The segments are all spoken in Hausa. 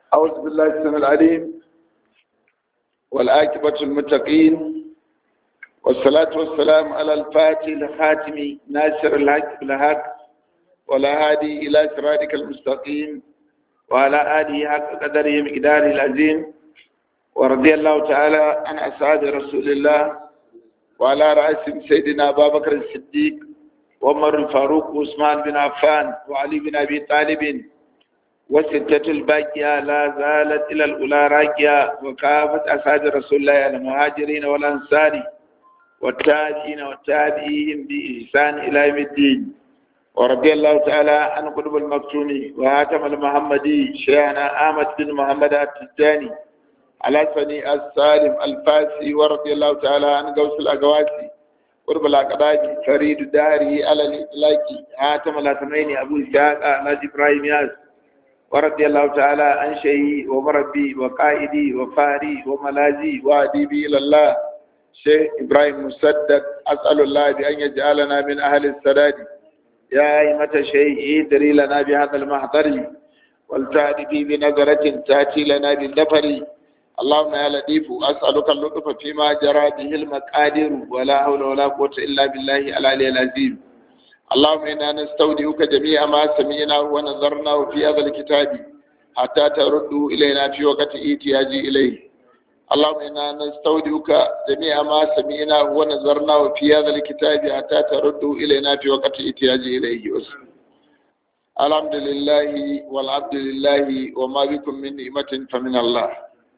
أعوذ بالله السميع العليم والآكبة المتقين والصلاة والسلام على الفاتح الخاتم ناصر الحق بالحق ولا هادي إلى صراطك المستقيم وعلى آله حق قدره مقداره العظيم ورضي الله تعالى عن أصحاب رسول الله وعلى رأسهم سيدنا أبا بكر الصديق وعمر الفاروق وعثمان بن عفان وعلي بن أبي طالب والستة الباقية لا زالت إلى الأولى راكية وكافة أصحاب رسول الله المهاجرين والأنصار والتابعين والتابعين بإحسان إلى يوم الدين ورضي الله تعالى عن قطب المكتوم وهاتم المحمدي شيخنا أحمد بن محمد التجاني على سني السالم الفاسي ورضي الله تعالى عن قوس الأقواسي قرب الأقداج فريد داري على الإطلاق هاتم الأثنين أبو إسحاق ناجي إبراهيم ياس ورضي الله تعالى عن شيخي ومربي وقائدي وفاري وملاذي وأديبي إلى الله شيخ إبراهيم مسدد أسأل الله بأن يجعلنا من أهل السداد يا أئمة شيء ادري لنا بهذا المحضر والتأتي بنظرة تأتي لنا بالنفر اللهم يا لطيف أسألك اللطف فيما جرى به المقادير ولا حول ولا قوة إلا بالله العلي العظيم اللهم إنا نستودعك جميع ما سمعنا ونظرنا في هذا الكتاب حتى ترده إلينا في وقت احتياجي إليه اللهم إنا نستودعك جميع ما سمعنا ونظرنا في هذا الكتاب حتى ترده إلينا في وقت احتياجي إليه الحمد لله والعبد لله وما بكم من نعمة فمن الله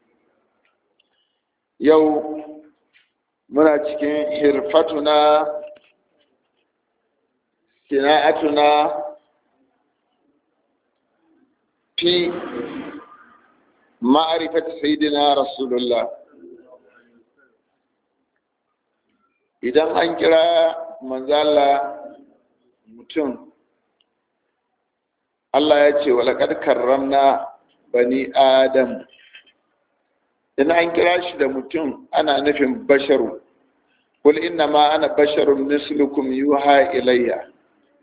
yau muna cikin hirfatuna sina'atuna fi ma'arifat sayyidina rasulullah idan an kira manzala mutum Allah ya ce walaƙar karramna bani adam in an kira shi da mutum ana nufin basharu kul inna ma ana basharun mislukum yuha ilayya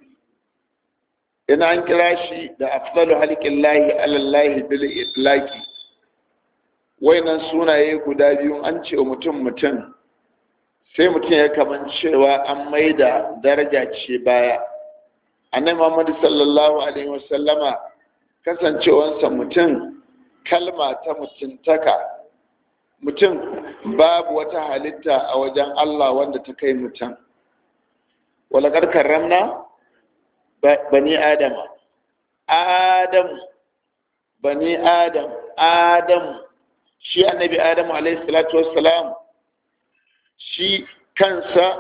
in an kira shi da afdalu halqin lahi alallahi bil itlaqi wayannan sunaye guda biyu an ce mutum mutum sai mutum ya kaman cewa an maida daraja ce baya annabi Muhammad sallallahu alaihi wasallama kasancewansa mutum kalma ta mutuntaka mutum babu wata halitta a wajen Allah wanda ta kai mutum walakar karramna bani adama adam bani adam adam shi annabi adamu alaihi salatu wassalam shi kansa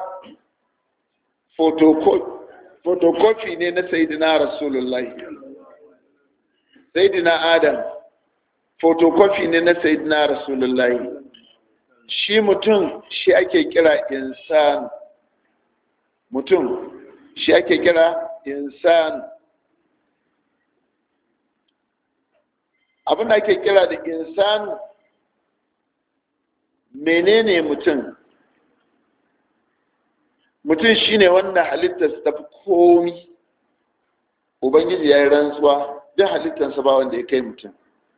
photocopy ne na sayidina rasulullahi sayidina adam photocopy ne na sayyidina rasulullahi shi mutum shi ake kira insan mutum shi ake kira insan abin da ake kira da insan menene mutum mutum shine wanda halittarsa ta fi komi ubangiji ya yi rantsuwa duk halittarsa ba wanda ya kai mutum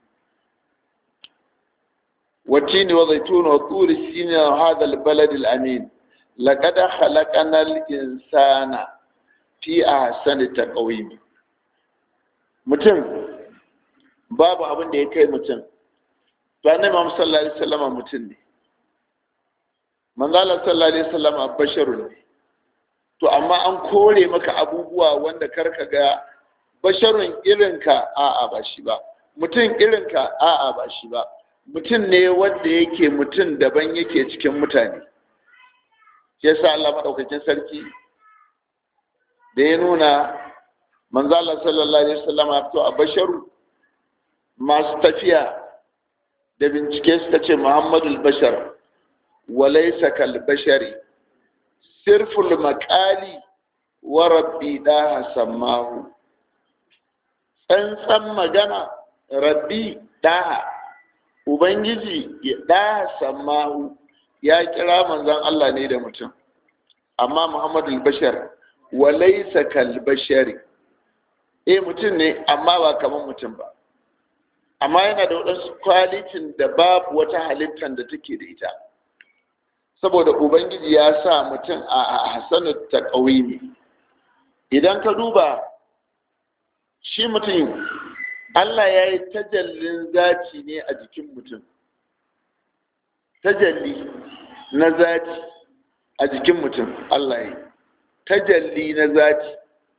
والتين والزيتون والطور سين هذا البلد الأمين لقد خلقنا الإنسان في أحسن تقويم mutum babu abin da ya kai mutum to annabi Muhammad sallallahu alaihi wasallam mutum ne manzala sallallahu alaihi wasallam basharun ne to amma an kore maka abubuwa wanda karka ga basharun irinka a'a ba shi ba mutum irinka a'a ba shi ba mutum ne wanda yake mutum daban yake cikin mutane ya sa Allah maɗaukakin sarki da ya nuna manzala sallallahu alaihi wasallam ya fito a basharu masu tafiya da bincike suka ce muhammadul bashar walaisa kal bashari sirful makali wa rabbi daha sammahu tsantsan magana rabbi daha Ubangiji ya ɗaya sammahu ya kira manzan Allah ne da mutum, amma Muhammadu Bashar walaisa kal bashari, e mutum ne amma ba kamar mutum ba. amma yana da waɗansu kwalitin da babu wata halittar da take da ita saboda ubangiji ya sa mutum a hasanu ta ne idan ka duba shi mutum allah ya yi tajallin zaci ne a jikin mutum tajalli na zaci a jikin mutum allah ya yi tajalli na zaci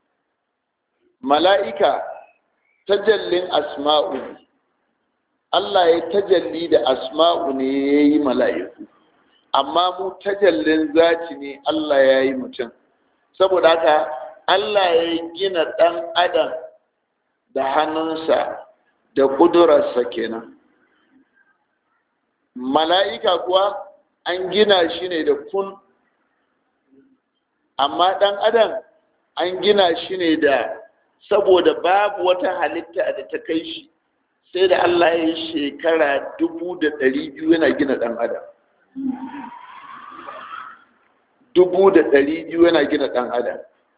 mala'ika tajallin asma'u Allah ya tajalli da asma'u ne ya yi mala'iku amma mu tajallin zaci ne Allah ya yi mutum saboda haka Allah ya gina ɗan adam da hannunsa da ƙudurarsa kenan mala'ika kuwa an gina shi ne da kun amma ɗan adam an gina shi ne da saboda babu wata halitta da ta kai shi sai da Allah ya yi shekara dubu da ɗari biyu yana gina ɗan adam dubu da ɗari biyu yana gina ɗan adam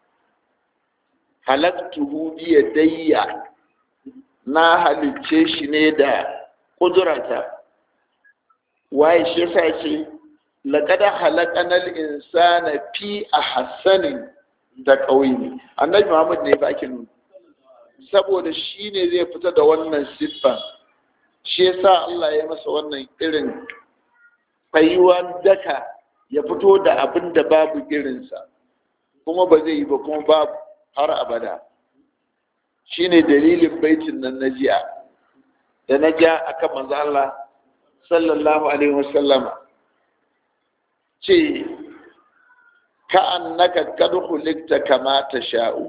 halaktuhu biya dayya na halicce shi ne da ƙudurata waye shi yasa ce laƙada halakanar insana fi a hassanin da ƙauye annabi muhammad ne ba ake nuna saboda shi ne zai fita da wannan siffan shi yasa Allah ya masa wannan irin tsayuwan daka ya fito da abin da babu irinsa kuma ba zai yi ba kuma babu har abada shi ne dalilin baitin nan na jiya da na ja akan manzo Allah sallallahu alaihi wasallama ce ka annaka kad khuliqta kama tasha'u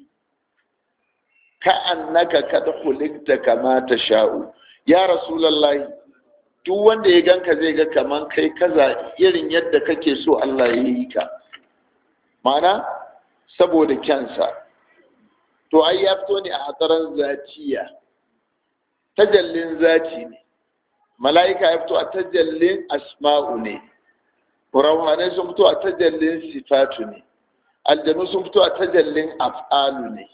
ka annaka kad khuliqta kama tasha'u ya rasulullahi duk wanda ya ganka zai ga kaman kai kaza irin yadda kake so Allah ya yi ka mana saboda kyansa to ai ya fito ne a hatsarin zatiya tajallin zati ne mala'ika ya fito a tajallin asma'u ne rauhanai sun fito a tajallin sifatu ne aljanu sun fito a tajallin af'alu ne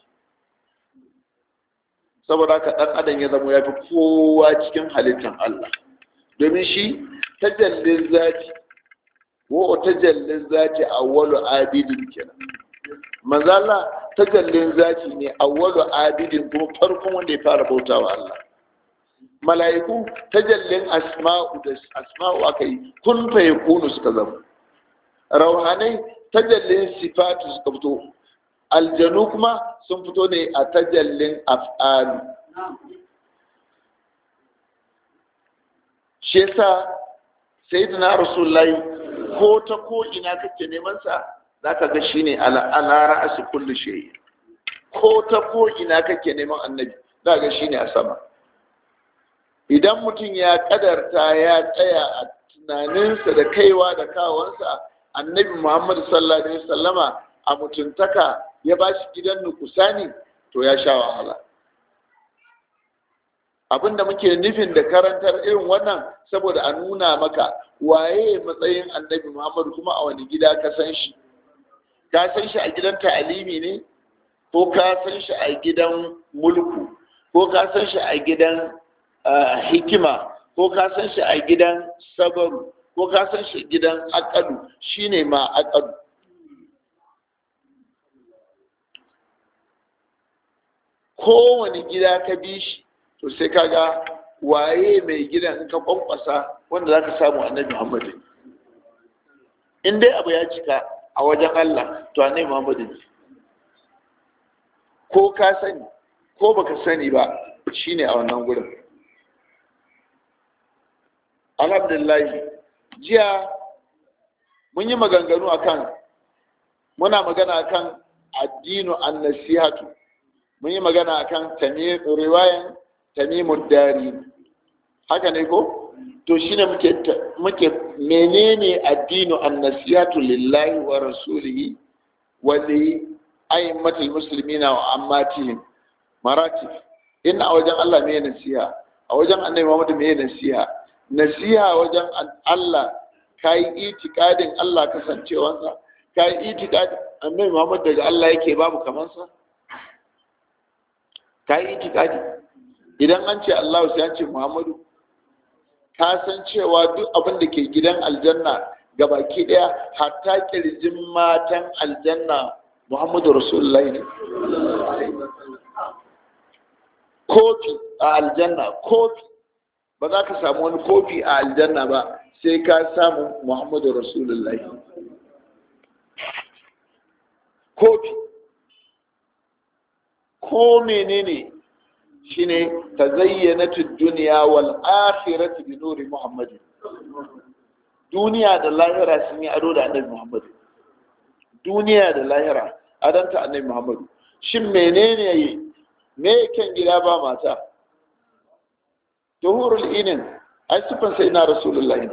saboda haka ɗan adam ya zama ya fi kowa cikin halittar Allah domin shi tajallin zati wa tajallin zati awwalu abidin kenan manzala tajallin zati ne awwalu abidin kuma farkon wanda ya fara bautawa Allah mala'iku tajallin asma'u da asma'u aka yi kun fa yakunu suka zama rauhanai tajallin sifatu suka fito aljanu kuma sun fito ne a tajallin af'alu shi yasa sayyidina rasulullahi ko ta ko ina kake neman sa zaka ga shine ala ra'asi kulli shay ko ta ko ina kake neman annabi zaka ga shine a sama idan mutum ya kadarta ya tsaya a tunaninsa da kaiwa da kawansa annabi muhammad sallallahu alaihi wasallama a mutuntaka ya ba shi gidan nukusani to ya sha wahala abinda muke nufin da karantar irin wannan saboda a nuna maka waye matsayin annabi muhammad kuma a wani gida ka san shi ka san shi a gidan ta'alimi ne ko ka san shi a gidan mulku ko ka san shi a gidan hikima ko ka san shi a gidan sabaru ko ka san shi gidan akalu shine ma akalu kowane gida ka bi shi to sai kaga waye mai gidan in ka kwankwasa wanda za ka samu annabi muhammadu in dai abu ya cika a wajen allah to annabi muhammadu ne ko ka sani ko baka sani ba shine a wannan gurin alhamdulillah jiya mun yi maganganu akan muna magana akan addinu an nasihatu mun yi magana akan riwayan tamimud dari haka ne ko to shine muke muke menene addinu an nasihatu lillahi wa rasulihi wa li aimmatil muslimina wa ammatihim maratib in a wajen Allah me nasiha a wajen annabi Muhammad me nasiha nasiha wajen Allah ka yi itikadin Allah kasancewansa ka yi itikadin annabi Muhammad daga Allah yake babu kamansa ka yi itikadi idan an ce Allah sai an ce Muhammadu ka san cewa duk abin da ke gidan aljanna gabaki daya hatta kirjin matan aljanna Muhammadu Rasulullahi ne kofi a aljanna kofi ba za ka samu wani kofi a aljanna ba sai ka samu Muhammadu Rasulullahi kofi ko menene shine tazayyanatu dunya wal akhiratu bi nuri muhammadin duniya da lahira sun yi ado da annabi muhammadu duniya da lahira adanta annabi muhammadu shin menene yi me kyan gida ba mata tuhurul inin ai sifan sai na rasulullahi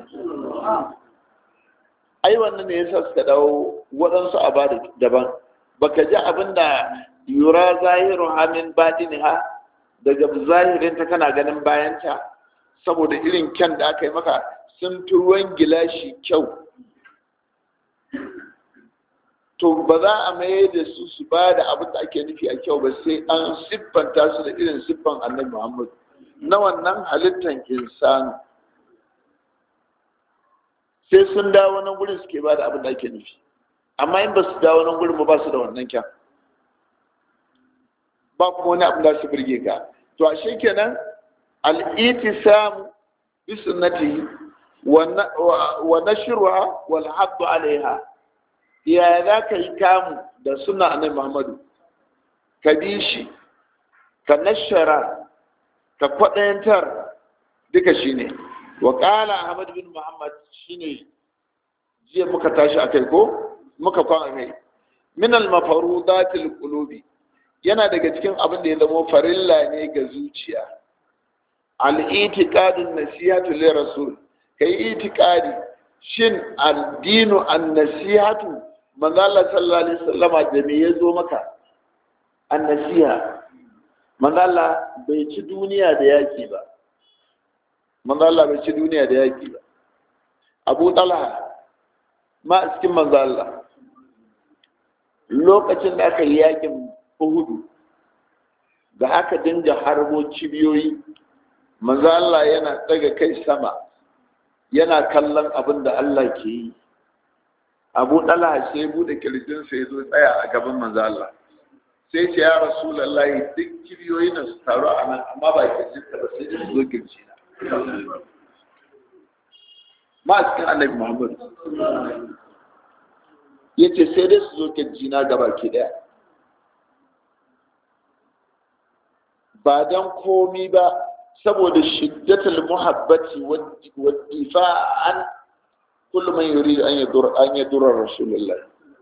ai wannan ne yasa suka dawo waɗansu a bada daban baka ji abinda yura zahiru hamin ha daga zahirinta kana ganin bayanta saboda irin kyan da aka yi maka sun fi ruwan gilashi kyau to ba za a maye da su su ba da abin da ake nufi a kyau ba sai an siffanta su da irin siffan annabi muhammad na wannan halittan insanu sai sun dawo nan gurin suke ba da abin da ake nufi amma in ba su dawo nan gurin ba su da wannan kyan ba kuma wani abin da su birge ka to ashe kenan al-itisam bi sunnati wa nashruha wal hadd alaiha ya za ka yi kamu da sunna annabi Muhammadu ka bi shi ka nashara ka kwaɗayantar duka shine wa qala ahmad bin muhammad shine jiya muka tashi akai ko muka kwana kai min al mafarudatil qulubi yana daga cikin abin da ya zama farilla ne ga zuciya al-itiqadun nasihatu li rasul kai itiqadi shin addinu an-nasihatu manzo Allah sallallahu alaihi wasallama da me yazo maka an-nasiha manzo Allah bai ci duniya da yaki ba manzo Allah bai ci duniya da yaki ba Abu Talha ma cikin manzo Allah lokacin da aka yi yakin Uhudu da aka dinga harbo cibiyoyi manzo Allah yana daga kai sama yana kallon abin da Allah ke yi Abu Talha sai bude kirjin sa yazo tsaya a gaban manzo Allah sai ce ya Rasulullahi duk cibiyoyi na su taru a nan amma ba kirjin ka ba sai su zo kirji na ma cikin Annabi Muhammad yace sai dai su zo kirji na gaba ki daya ba don komi ba saboda shiddatul muhabbati wa difa'an kullu man yurid an yadur an yadur rasulullah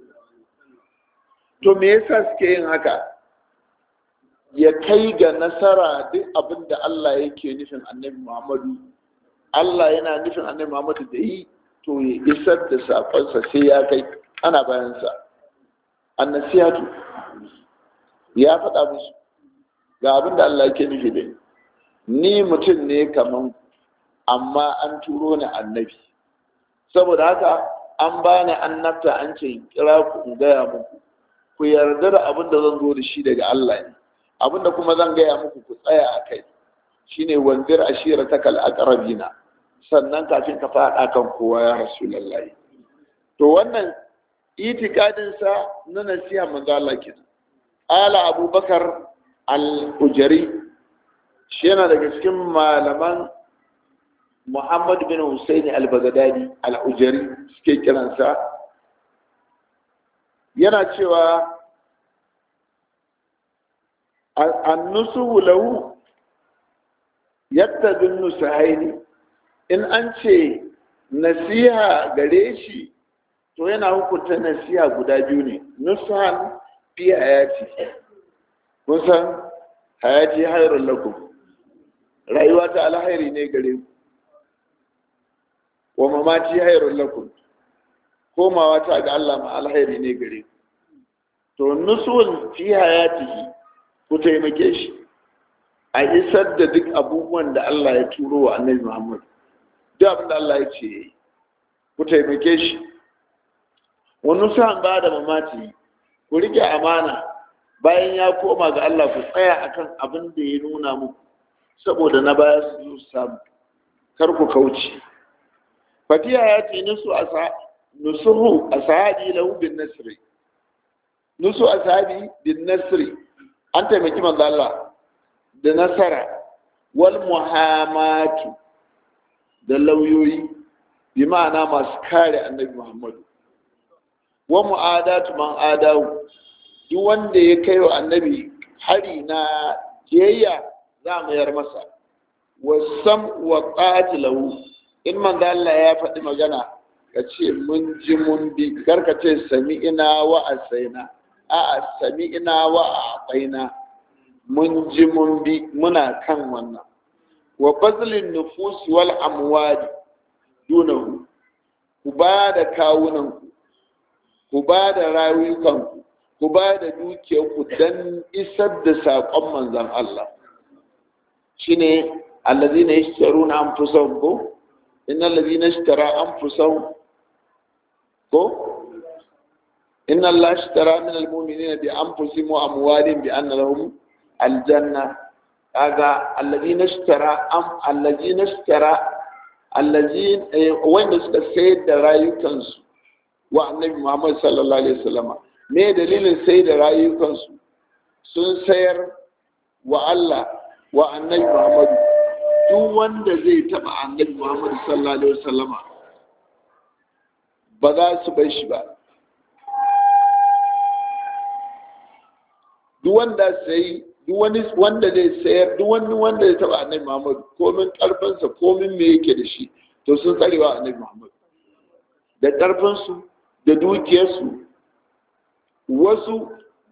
to me yasa suke yin haka ya kai ga nasara duk abin da Allah yake nufin annabi Muhammadu Allah yana nufin annabi Muhammadu da yi to ya isar da sakonsa sai ya kai ana bayansa annasihatu ya faɗa musu ga abin da Allah yake nufi da ni mutum ne kaman amma an turo ni annabi saboda haka an bani annabta an ce kira ku in gaya muku ku yarda da abin da zan zo da shi daga Allah ne abin da kuma zan gaya muku ku tsaya a kai shine wanzir ashira ta kal aqrabina sannan kafin ka faɗa kan kowa ya rasulullahi to wannan itikadin sa na nasiha manzo Allah kenan ala abubakar al-ujari shi yana daga cikin malaman muhammad bin husaini al-baghdadi al-ujari suke kiransa yana cewa annusu lahu yadda bin nusahaini in an ce nasiha gare shi to yana hukunta nasiha guda biyu ne nusahan fi hayati kun san hayati hairun lakum rayuwa ta alhairi ne gare ku wa mamaci hairun lakum komawa ta ga Allah ma alhairi ne gare ku to nusul fi hayatihi ku taimake shi a isar da duk abubuwan da Allah ya turo wa annabi Muhammad duk abin da Allah ya ce ku taimake shi wani sa'an ba da mamaci ku rike amana bayan ya koma ga Allah ku tsaya akan abin da ya nuna muku saboda na baya su zo samu kar ku kauce fatiya ya ce nusu asa nusuhu ashabi lahu bin nasri nusu ashabi bin nasri an taimaki manzo Allah da nasara wal muhammatu da lauyoyi bi ma'ana masu kare annabi Muhammadu wa mu'adatu man adawu duk wanda ya kai wa annabi hari na jiyayya za mu yar masa wasam wa qatilahu in manzo Allah ya faɗi magana ka ce mun ji mun bi karka ce sami ina wa asaina a'a sami ina wa abaina mun ji mun bi muna kan wannan wa bazlin nufus wal amwali dunahu ku ba da kawunanku ku ba da rayukanku ku ba da dukiyarku don isar da saƙon manzan Allah shi ne allazi na yi shitaru na amfusan ko inna allazi na shitara amfusan ko inna Allah shitara min almumini na bi amfusi mu amwalin bi an lahum aljanna kaga allazi na shitara am allazi na shitara allazi wanda suka sayar da rayukansu wa annabi Muhammad sallallahu alaihi wasallama me dalilin sai da rayukansu sun sayar wa Allah wa annabi Muhammadu duk wanda zai taba annabi Muhammadu sallallahu alaihi wasallama ba za su bar shi ba duk wanda sai duk wani wanda zai sayar duk wani wanda zai taba annabi Muhammadu komin karfinsa komin me yake da shi to sun tsarewa annabi Muhammadu da karfinsu da dukiyarsu wasu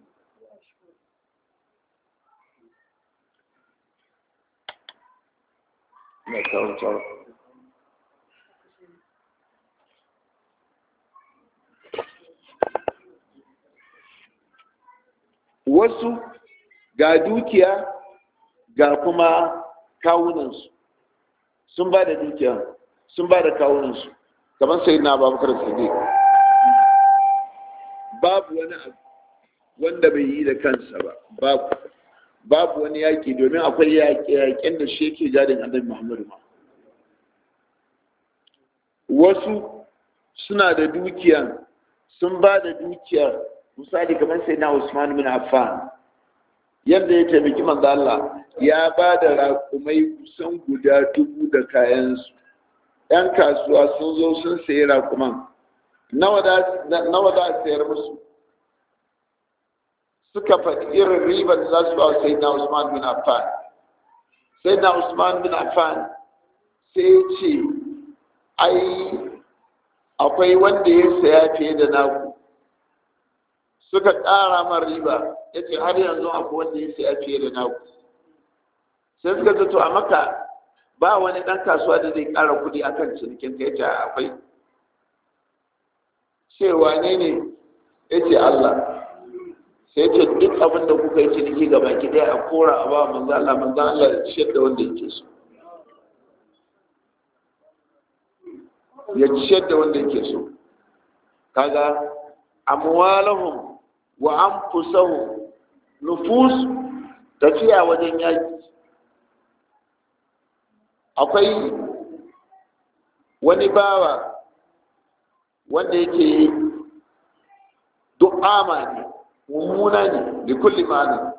wasu ga dukiya ga kuma kawunansu sun ba da dukiya sun ba da kawunansu kamar sai na babakar sadiq babu wani abu wanda bai yi da kansa ba babu babu wani yaƙi domin akwai yaƙe-yaƙen da shi yake gadin annabi muhammadu ma wasu suna da dukiya sun ba da dukiya misali kamar sai na usman bin affan yadda ya taimaki manzo Allah ya ba da raƙumai kusan guda dubu da kayansu ‘yan kasuwa sun zo sun sayi raƙuman nawa za a sayar musu suka faɗi irin ribar da za su ba sai na usman bin affan sai na usman bin affan sai ce ai akwai wanda ya saya fiye da naku suka ƙara man riba ya ce har yanzu akwai wanda ya saya fiye da naku sai suka zato a maka ba wani ɗan kasuwa da zai ƙara kuɗi akan cinikin ka ya ce akwai cewa ne ne ya ce Allah sai ce duk abin da kuka yi ciniki ga baki ɗaya a kora a ba manzo Allah manzo Allah ya ciyar da wanda yake so ya ciyar da wanda yake so kaga amwalahum wa anfusahum nufus tafiya wajen yaki akwai wani bawa wanda yake du'ama ne mummuna ne da kulli ma'ana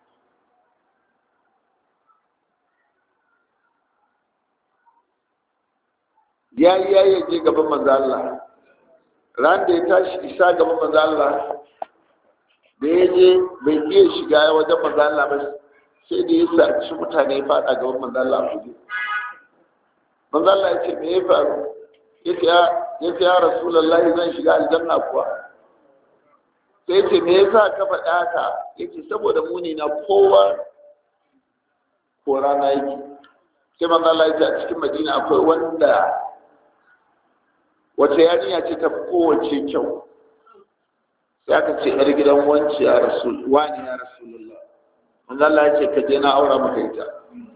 ya yi ya yi je gaban manzo Allah ran da ya tashi isa gaban manzo Allah da ya je bai iya shiga wajen manzo Allah ba sai da ya saci mutane ya fada gaban manzo Allah a kuje manzo Allah ya ce me ya faru yace ya yace ya rasulullahi zan shiga aljanna kuwa sai ce me yasa ka faɗa haka yace saboda muni na kowa ko rana yake sai manzo Allah ya ce a cikin Madina akwai wanda wata yarinya ce ta kowace kyau sai aka ce yar gidan wanci ya rasul wani ya rasulullah manzo Allah ya ce ka je na aura maka ita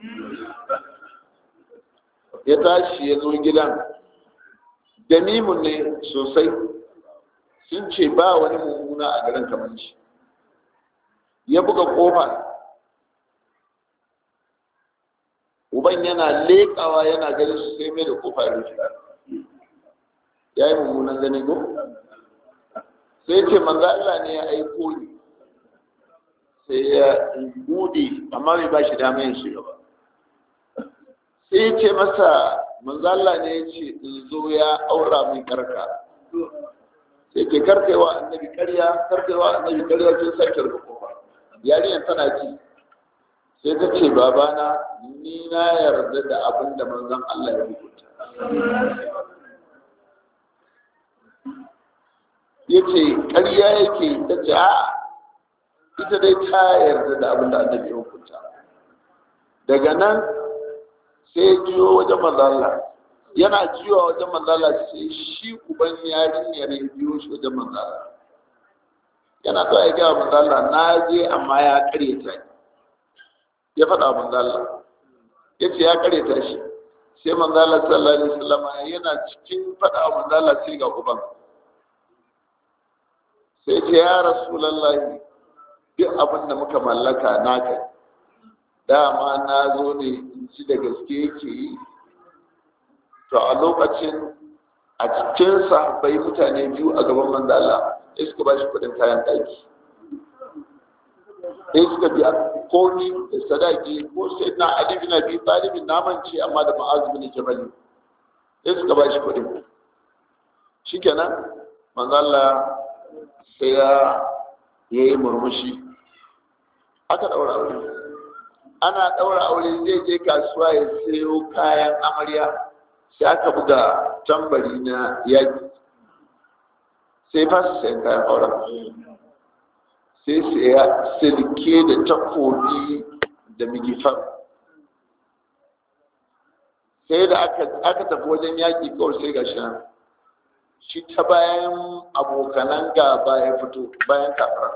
ya tashi ya zo gidan jamimun ne sosai sun ce ba wani mummuna a garin kamar shi ya buga kofa uban yana leƙawa yana ganin su sai mai da kofa rufe ya yi mummunan gani ko sai ce manzo Allah ne ya aiko ni sai ya bude amma bai ba shi dama yin shiga ba sai ya ce masa manzo Allah ne ya ce in zo ya aura min karka sai ke karkaiwa annabi karya karkaiwa annabi karya sun sake rufe kofa yarinyar tana ji sai ta ce babana ni na yarda da abin da manzon Allah ya rubuta ya ce ƙarya yake ta ce a ita dai ta yarda da abin da annabi ya hukunta daga nan sai ya jiyo wajen manzala yana jiyowa wajen manzala sai shi uban yarinyar ya biyo shi wajen manzala yana zuwa ya gaya manzala na je amma ya karyata ni ya faɗa manzala ya ce ya karyata shi sai manzala sallallahu alaihi wasallam yana cikin faɗa manzala sai ga uban sai ce ya rasulallahi duk abin da muka mallaka naka dama na zo ne in ci da gaske yake yi to a lokacin a cikin sahabbai mutane biyu a gaban manzo Allah sai suka ba shi kudin kayan daki sai suka biya ko ni da sadaki ko sai na Ali bin Abi Talib naman ce amma da Mu'az bin Jabal sai suka ba shi kudin shikenan manzo Allah sai ya yi murmushi aka daura aure ana daura aure zai je kasuwa ya sayo kayan amarya sai aka buga tambari na yaki sai fasa sayan kayan auren sai saya silke da takobi da migifar sai da aka tafi wajen yaki kawai sai ga shi shi ta bayan abokanan gaba ya fito bayan kafara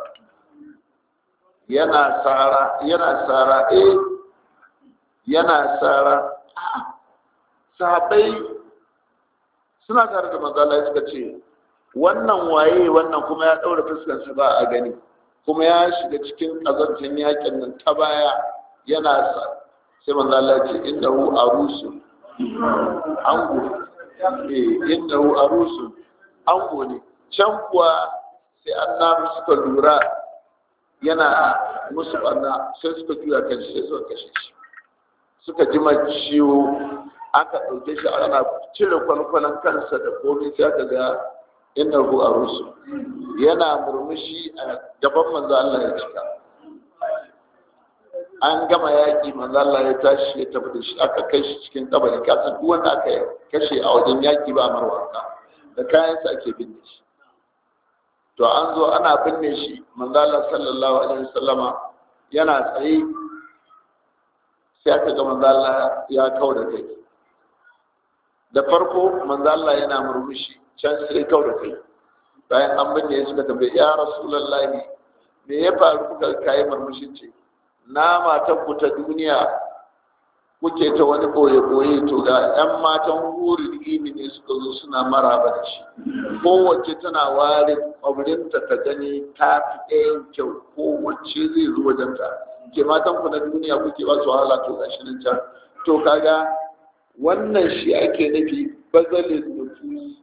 yana tsara yana tsara eh yana tsara sahabbai suna tare da manzala suka ce wannan waye wannan kuma ya ɗaura fuskarsa ba a gani kuma ya shiga cikin ƙazantar yakin nan ta baya yana sa sai manzala ce innahu arusu ango eh innahu arusu ango ne can kuwa sai annabi suka lura yana musu barna sai suka juya kan shi sai suka kashe shi suka ji ciwo aka ɗauke shi ana cire kwalkwalan kansa da komai sai aka ga inna hu a rusu yana murmushi a gaban manzo Allah ya cika an gama yaƙi manzo Allah ya tashi ya tafi da shi aka kai shi cikin kabari kasan duk wanda aka kashe a wajen yaƙi ba marwaka da kayansa ake binne shi to an zo ana binne shi manzo Allah sallallahu alaihi wasallama yana tsaye sai aka ga manzo Allah ya kau da kai da farko manzo Allah yana murmushi can sai kau da kai bayan an binne suka tambaye ya rasulullahi me ya faru kuka kai murmushin ce na matan ku ta duniya kuke ta wani boye boye to ga yan matan hurin ini ne suka zo suna maraba da shi kowace tana ware kwabrinta ta gani ta fi ɗayan kyau kowace zai zo wajen ta ke matan ku na duniya kuke ba su wahala to gashi nan can to kaga wannan shi ake nufi bazalin nufus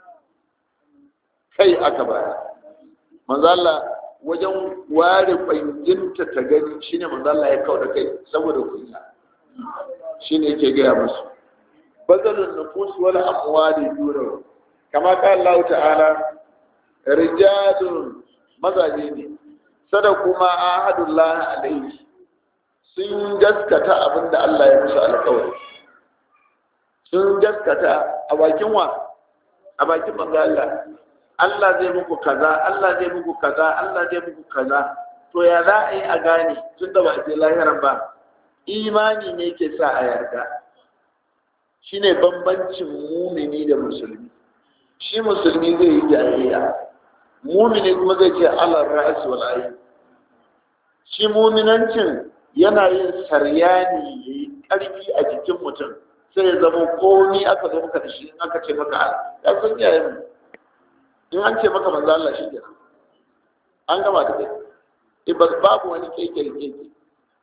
kai aka baya manzala wajen ware kwanginta ta gani shine manzala ya kawo da kai saboda kunya shine yake gaya musu bazalin nufus wala amwali dura kama ka Allah ta'ala rijalun mazaje ne sada kuma ahadullah alaihi sun gaskata abinda Allah ya musu alƙawari sun gaskata a bakin wa a bakin manzo Allah Allah zai muku kaza Allah zai muku kaza Allah zai muku kaza to ya za a yi a gane tun da ba a je lahiran ba imani ne ke sa a yarda shine bambancin mumini da musulmi shi musulmi zai yi jariya mumini kuma zai ce Allah ra'as wal ayn shi muminancin yana yin saryani yayi karfi a jikin mutum sai ya zama komi aka zo maka da shi in aka ce maka ya san yayin mu in an ce maka manzo Allah shi kenan an gama da kai babu wani keke keke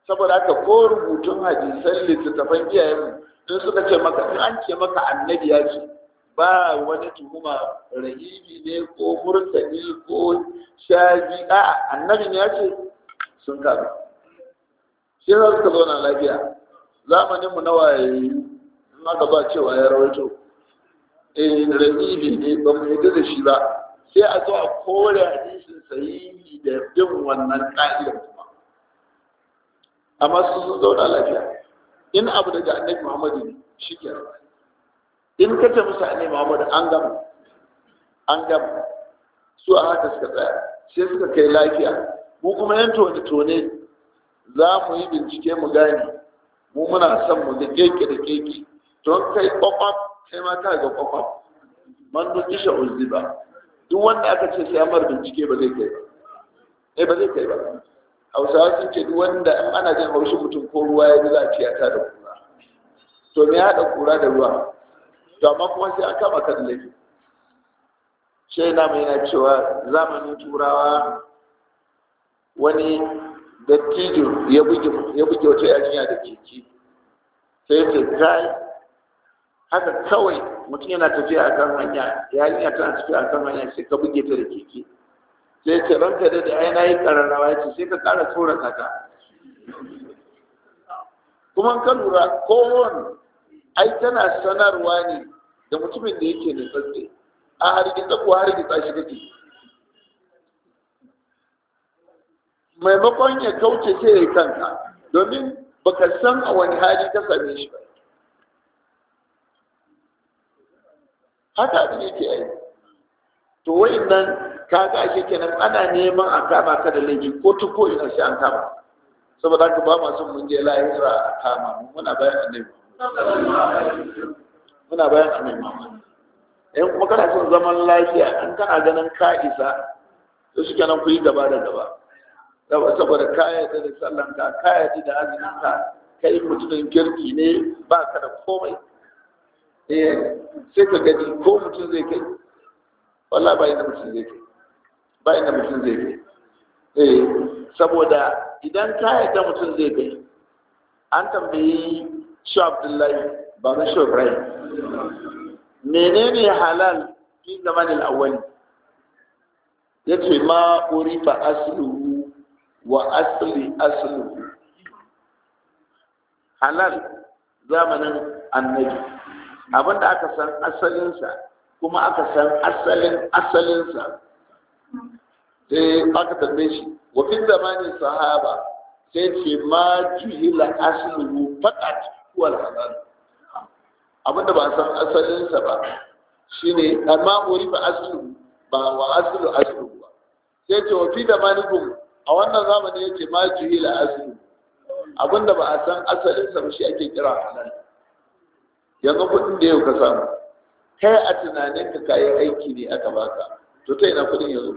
saboda haka ko rubutun hadisan littattafan iyayenmu in suka ce maka in an ce maka annabi ya ce ba wani tuhuma rahibi ne ko murtani ko shaji a annabin ya ce sun karu shi za suka zauna lafiya zamanin mu nawa ya yi in aka ba cewa ya rawaito eh rahibi ne ba mu yadda da shi ba sai a zo a kore hadisin sahihi da bin wannan ka'idar kuma amma su sun zauna lafiya in abu daga annabi muhammadu ne shi ke in ka ce musu annabi muhammadu an gama an gama su a haka suka tsaya sai suka kai lafiya mu kuma yan tone tone za mu yi bincike mu gane mu muna son mu ga keke da keke to kai kwakwaf sai ma ka ga kwakwaf man duki sha ba duk wanda aka ce sai amar bincike ba zai kai ba eh ba zai kai ba hausawa sun ce duk wanda in ana jin haushin mutum ko ruwa ya bi za a ciyata da kura to me haɗa kura da ruwa to amma kuma sai an kama kan laifi shi na mai na cewa zamanin turawa wani dattijo ya buge ya buge wata yarinya da keke sai ce kai haka kawai mutum yana tafiya a kan hanya yarinya tana tafiya a kan hanya sai ka buge ta da keke sai ce ranka da da ai nayi kararrawa ce sai ka kara tsorata ta kuma ka lura kowane ai tana sanarwa ne da mutumin da yake da tsatse a hargitsa ko hargitsa shi kake maimakon ya kauce sai ya yi kanka domin baka san a wani hali ka same shi ba haka abin yake yi to nan ka ga shi kenan ana neman a kama ka da laifi ko ta ko ina sai an kama saboda haka ba ma son mun je lahira a kama mu muna bayan annabi muna bayan annabi in kuma kana son zaman lafiya in kana ganin ka isa to shi kenan ku yi gaba da gaba saboda ka yarda da sallan ka ka yarda da azumin ka kai mutumin kirki ne ba ka da komai eh sai ka gani ko mutum zai kai wallah ba inda mutum zai kai ba inda mutum zai kai eh saboda idan ka yarda mutum zai kai an tambayi shi abdullahi ba na shi ibrahim menene halal fi zamanin awwali yace ma urifa asluhu wa asli asluhu halal zamanin annabi abinda aka san asalinsa kuma aka san asalin asalinsa sai aka tambaye shi wa fi zamanin sahaba sai ce ma juhila asluhu faqat wal halal abinda ba san asalinsa ba shine amma urifa asluhu ba wa aslu asluhu ba sai ce wa fi zamanikum a wannan zamani yace ma juhila asluhu abinda ba a san asalinsa ba shi ake kira halal yanzu kuɗin da yau ka samu kai a tunaninka kayan aiki ne aka baka to ta ina kuɗin yanzu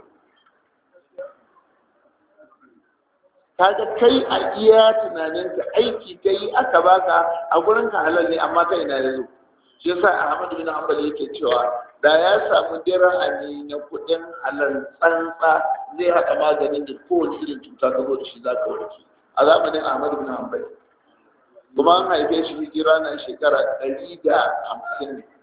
kaga kai a iya tunaninka aiki kai aka baka a gurin ka halal ne amma ta ina yanzu shi yasa Ahmad bin Hanbal yake cewa da ya samu dirhami na kuɗin halal tsantsa zai haɗa maganin da kowace irin cuta ka zo da shi za ka warke a zamanin Ahmad bin Hanbal kuma an haife shi hijira na shekara ɗari da hamsin ne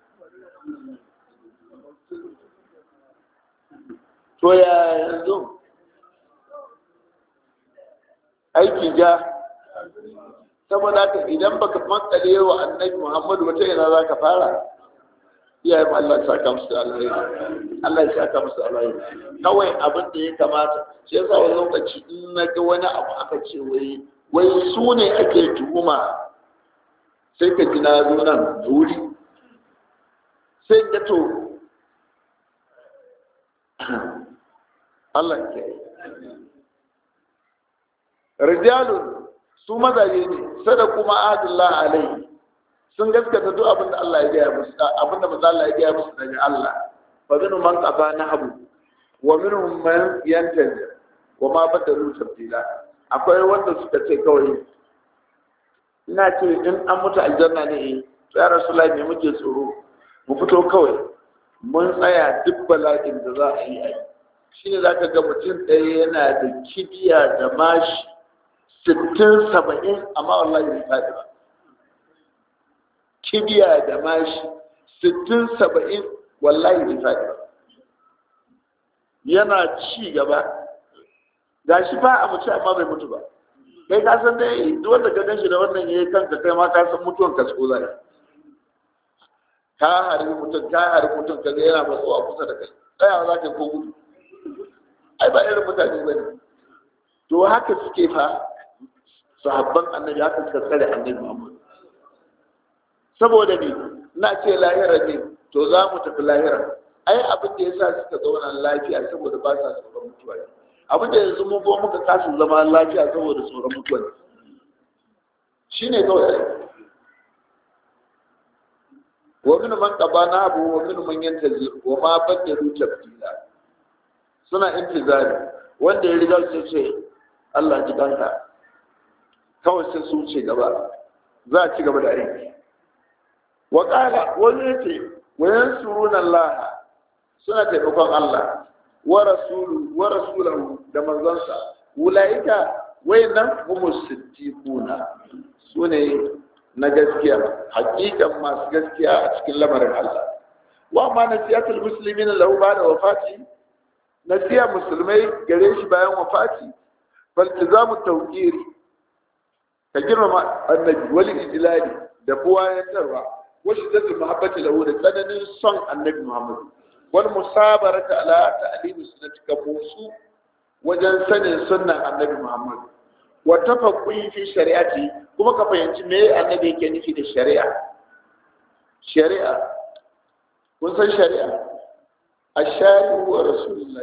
to ya yanzu aiki ja saboda haka idan baka makale wa annabi muhammadu wata yana za ka fara iyayen Allah ya saka musu da alheri Allah ya saka musu alheri kawai abin da ya kamata shi yasa wani lokaci in na ga wani abu aka ce wai wai su ne ake tuhuma sai ka ji na zo nan da wuri sai ga to Allah ke rijalun su mazaje ne sada kuma adillah alaihi sun gaskata duk abin da Allah ya gaya musu abin da manzo Allah ya gaya musu daga Allah fa minhum man qafa nahbu wa minhum man yantazi wa ma badalu tabdila akwai wanda suka ce kawai ina ce in an mutu aljanna ne ya rasulullahi me muke tsoro mu fito kawai mun tsaya duk bala'in da za a yi a yi shine zaka ga mutum ɗaya yana da kibiya da mashi sittin saba'in amma wallahi bai faɗi ba kibiya da mashi sittin saba'in wallahi bai faɗi ba yana ci gaba ga shi fa a mutu amma bai mutu ba kai ka san dai duk wanda ka ganshi da wannan yayi kanka kai ma ka san mutuwan ka tso zai ka harbi mutum ka harbi mutum ka ga yana matsowa kusa da kai tsayawa za ka ko gudu ai ba irin mutane ba ne to haka suke fa sahabban annabi haka suka tsare annabi Muhammad saboda ne na ce lahira ne to za mu tafi lahira ai abin da yasa suka zauna lafiya saboda ba sa tsoron mutuwa ne abin da yanzu mun ko muka kasu zama lafiya saboda tsoron mutuwa ne shine kawai wa min man qabana abu wa min man yantazir wa ma badalu tabdila suna intizari wanda ya riga su ce Allah ji kanka kawai sai su ce gaba za a ci gaba da aiki wa qala wani yace wa yansuruna Allah suna taimakon Allah wa rasulu wa rasulahu da manzonsa ulaika wayannan humus siddiquna sune na gaskiya hakikan masu gaskiya a cikin lamarin Allah wa ma nasiyatul muslimina lahu ba'da wafati nasiya musulmai gare shi bayan wafati faltizamu tawqir ka girmama annabi wal ijlali da buwayantarwa wa shiddatul mahabbati lahu da tsananin son annabi Muhammad wal musabarata ala ta'limi sunnati ka musu wajen sanin sunnan annabi Muhammad wa tafaqqi fi shari'ati kuma ka fahimci me annabi yake nufi da shari'a shari'a kun san shari'a الشارع هو رسول الله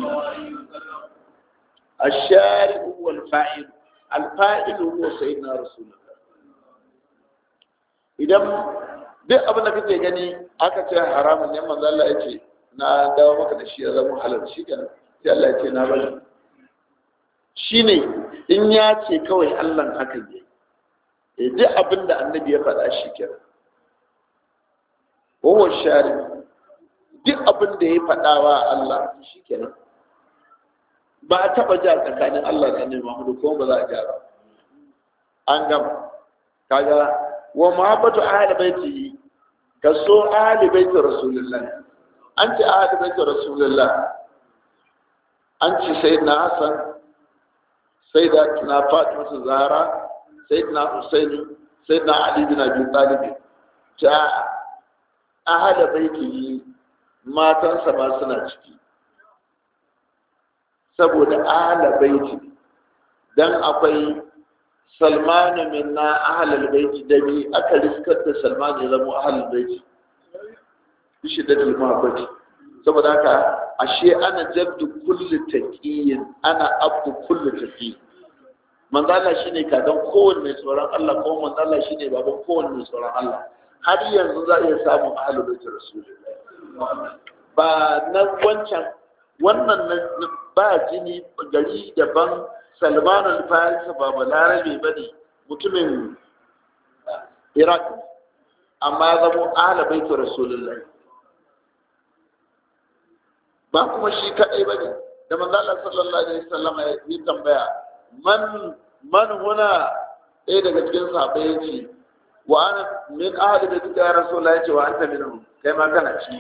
الشارع هو الفاعل الفاعل هو سيدنا رسول الله idan duk abin da kake gani aka ce haramun ne manzo Allah ya ce na dawo maka da shi ya zama halal shi kenan sai Allah ya ce na bari shine in ya ce kawai Allah haka ne eh duk abin da annabi ya faɗa shi kenan huwa shari duk abin da ya faɗa wa Allah shi kenan ba a taɓa ja tsakanin Allah da annabi Muhammadu ko ba za a ja ba an gama kaga wa mahabbatu ahli baiti ka so ahli baiti rasulullah an ce ahli baiti rasulullah an ce sayyidina hasan sayyidina fatima zahra sayyidina husaini sayyidina ali bin abi talib ta ahli baiti matansa ma suna ciki saboda ahli baiti dan akwai salmanu minna ahlul baiti da bi aka riskar da salmanu ya zama ahlul baiti shi da mahabbati saboda haka ashe ana jabdu kulli taqiyin ana abdu kulli taqi manzo Allah shine kadan kowanne mai tsoron Allah ko manzo Allah shine baban kowanne mai tsoron Allah har yanzu za a iya samun ahlul baiti rasulullahi ba na wancan wannan ba jini gari daban salman al-farisa ba balarabe ba ne mutumin iraq amma zamo ala baitu rasulullahi ba kuma shi kadai ba ne da manzo Allah sallallahu alaihi wasallam ya yi tambaya man man huna ɗaya daga cikin sahabbai ya ce wa ana min ahli baitika ya rasulullahi ya ce wa anta minhum kai ma kana ci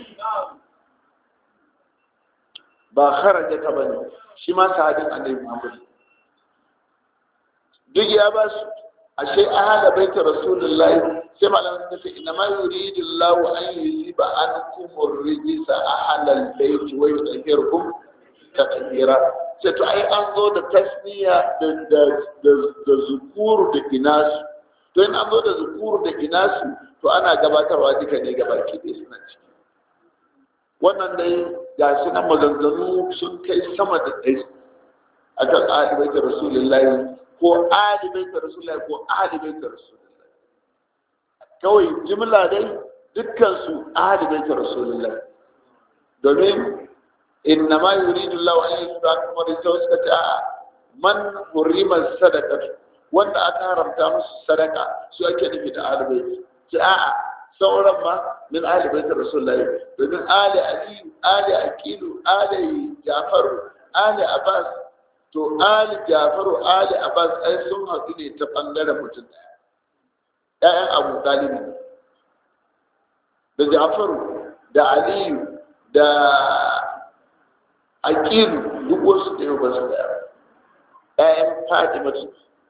ba kharaja ka bane shi ma sahabin annabi Muhammad duk ya ba su ashe ahala baita rasulullahi sai malamin suka ce inna ma yuridu Allahu an yuziba ankum ar-rijsa ahla al-bayt wa yutahhirakum tatheera sai to ai an zo da tasniya da da da zukuru da inasu to in an zo da zukuru da inasu to ana gabatarwa duka ne gaba ki dai suna ciki wannan dai ga shi nan maganganu sun kai sama da ɗari akan ahli baita rasulullahi ko ahli baita rasulullahi ko ahli baita rasulullahi kawai jimla dai dukkan su ahli baita rasulullahi domin inna ma yuridu Allah an yusuka kuma da sau suka ce a'a man hurima sadaka wanda aka haramta musu sadaka su ake nufi da ahli baita ce a'a sauran ma min ahli baita rasulullahi domin ali ali ali aqilu ali jafaru ali abbas to ali jafaru ali abbas ai sun haɗu ne ta ɓangaren mutum ɗaya ‘ya'yan abu ɗalibi da jafaru da aliyu da aqilu duk wasu da yau ba su da ‘ya'yan fatimatu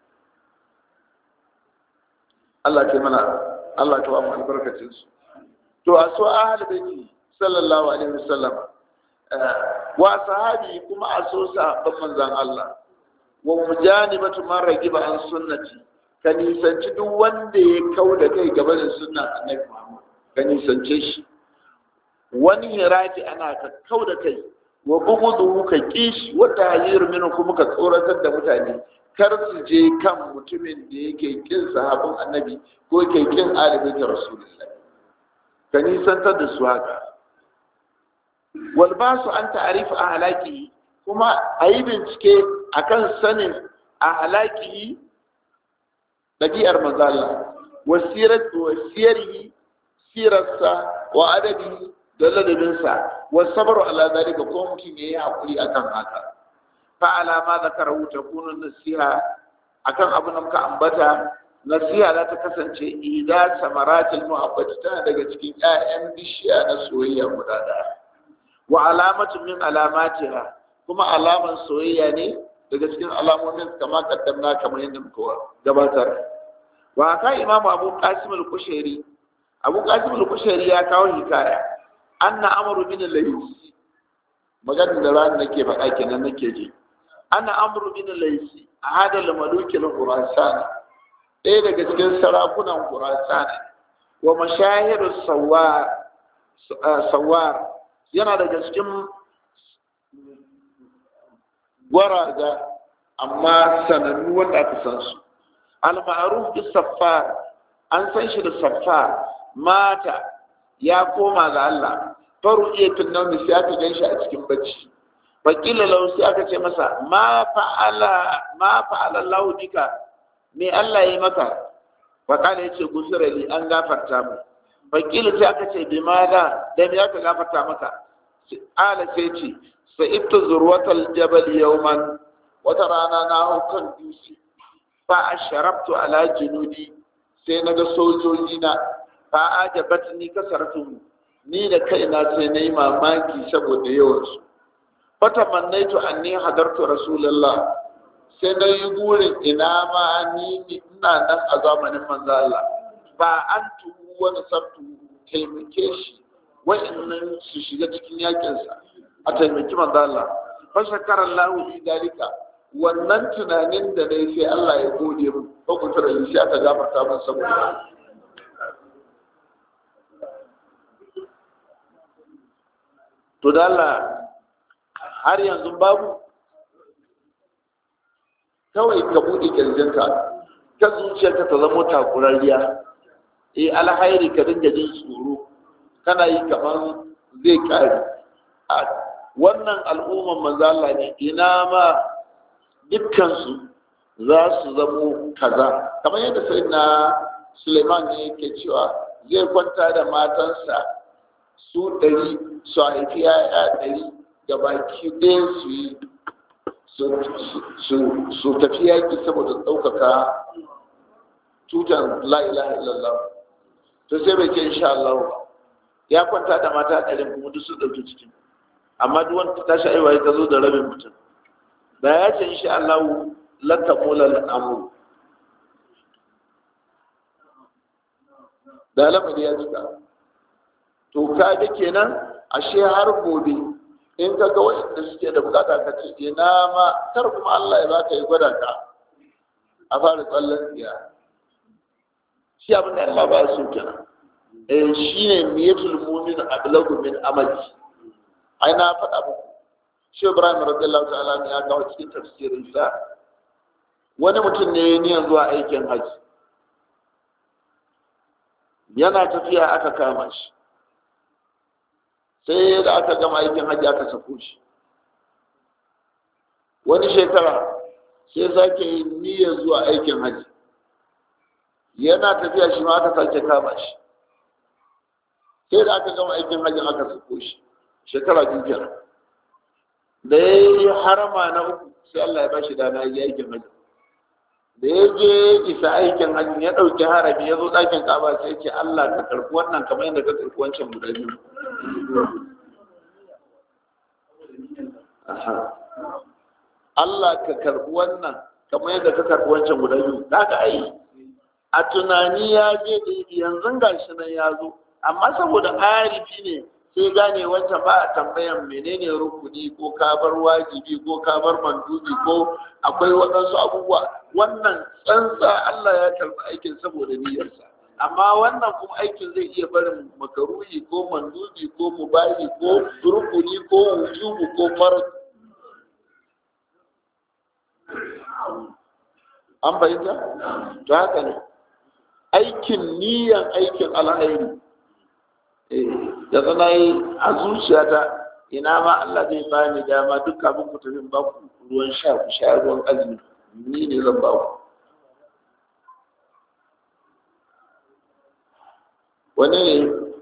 Allah ke mana Allah ka ba mu albarkacin su to a so ahal baiti sallallahu alaihi wasallam wa sahabi kuma a so sahabban manzon Allah wa mujanibatu man ragiba an sunnati ka nisanci duk wanda ya kau da kai gaba da sunnan annabi Muhammad ka nisance shi wani hiraji ana ka kau da kai wa bugudu ka kishi wata hajiyar minu kuma ka tsoratar da mutane kar su je kan mutumin da yake kin sahabin annabi ko yake kin alibi ta rasulullah ka nisantar da su haka wal basu an ta'arifa a halaki kuma a yi bincike akan sanin a halaki ɗabi'ar mazala wasiyarihi sirarsa wa adabi da ladabinsa wa sabaru ala zalika ko mutum yayi hakuri akan haka fa ala ma zakarahu takunu nasiha akan abin da muka ambata nasiha za ta kasance ida samaratul muhabbati tana daga cikin ƴaƴan bishiya na soyayya guda ɗaya wa alamatu min alamatiha kuma alaman soyayya ne daga cikin alamomin kama kaddamna kamar yadda muka gabatar wa ka imamu abu qasim al-kushairi abu qasim al-kushairi ya kawo hikaya anna amru bin al-laysi maganar da ran nake faɗa kenan nake ji anna amru bin al-laysi ahada al-maluki al-khurasan ɗaya daga cikin sarakunan khurasan wa mashahir sawar sawar yana daga cikin gwaraga amma sanannu wanda aka san su al-ma'ruf bis saffar an san shi da saffar mata ya koma ga Allah faru iya tunnan sai aka gan shi a cikin bacci wakila lau sai aka ce masa ma fa'ala ma fa'ala lahu bika me Allah ya maka fa kana yace gusura li an gafarta mu wakila sai aka ce bi maza da me aka gafarta maka ala sai ce sa'ibtu zurwatal jabal yawman wata rana na hau kan dutse fa asharabtu ala junudi sai naga sojoji na fa ajabat ni kasaratu ni da kaina sai nayi mamaki saboda yawan su fata mannaitu anni hadartu rasulullah sai na yi burin ina ma ni ina nan a zamanin manzo Allah ba an tuhu wani sabtu taimake shi wa'annan su shiga cikin yakin sa a taimaki manzo Allah fa shakara Allah li dalika wannan tunanin da nayi sai Allah ya gode mu ko ku tare shi aka gafarta min saboda to da Allah har yanzu babu kawai ka buɗe kirjinka ta zuciyarka ta zama takurariya eh alhairi ka dinga jin tsoro kana yi kamar zai kare a wannan al'umman manzo Allah ne ina ma dukkansu za su zamo kaza kamar yadda sai na Suleiman ne yake cewa zai kwanta da matansa su ɗari su haifi ya'ya ɗari da baki ɗaya su yi su tafi yaƙi saboda ɗaukaka tutan la'ilaha illallah to sai bai ce insha Allah ba ya kwanta da mata ɗarin kuma duk su ɗauki cikin amma duk wanda ta tashi aiwa ta zo da rabin mutum da ya ce insha Allah lanta mulal amru da lamari ya cika to ka ga kenan ashe har gobe in ka ga waɗanda suke da bukata ka ce ina ma kar kuma Allah ya baka yi gwada ka a fara tsallan tsiya shi abin da Allah ba su kenan eh shine niyatul mu'min ablagu min amali ai na faɗa muku shi Ibrahim radiyallahu ta'ala ne ya kawo cikin tafsirin sa wani mutum ne ya niyan zuwa aikin haji yana tafiya aka kama shi sai da aka gama aikin hajji aka sako shi wani shekara sai sake yi niyyar zuwa aikin hajji yana tafiya shi ma aka sake kama shi sai da aka gama aikin hajji aka sako shi shekara biyu kenan da ya yi harama na uku sai Allah ya bashi dama ya yi aikin hajji da ya je isa aikin hajji ya ɗauki harami ya zo ɗakin kaba sai ce Allah ka karɓi wannan kamar yadda ka karɓi wancan guda biyu Allah ka karɓi wannan kamar yadda ka karɓi wancan guda biyu daga ai a tunani ya je da yanzu gashi nan ya zo amma saboda arifi ne sai gane wancan ba a tambayan menene rukuni ko kabar wajibi ko kabar mandubi ko akwai waɗansu abubuwa wannan tsantsa Allah ya karɓi aikin saboda niyyarsa amma wannan kuma aikin zai iya barin makaruhi ko mandubi ko mubahi ko rukuni ko wujubu ko farz an fahimta to haka ne aikin niyan aikin alhairi da zana yi a zuciyata ina ma Allah zai ba ni dama duk kafin ku tafi ba ku ruwan sha ku sha ruwan azumi ni ne zan ba ku wani ne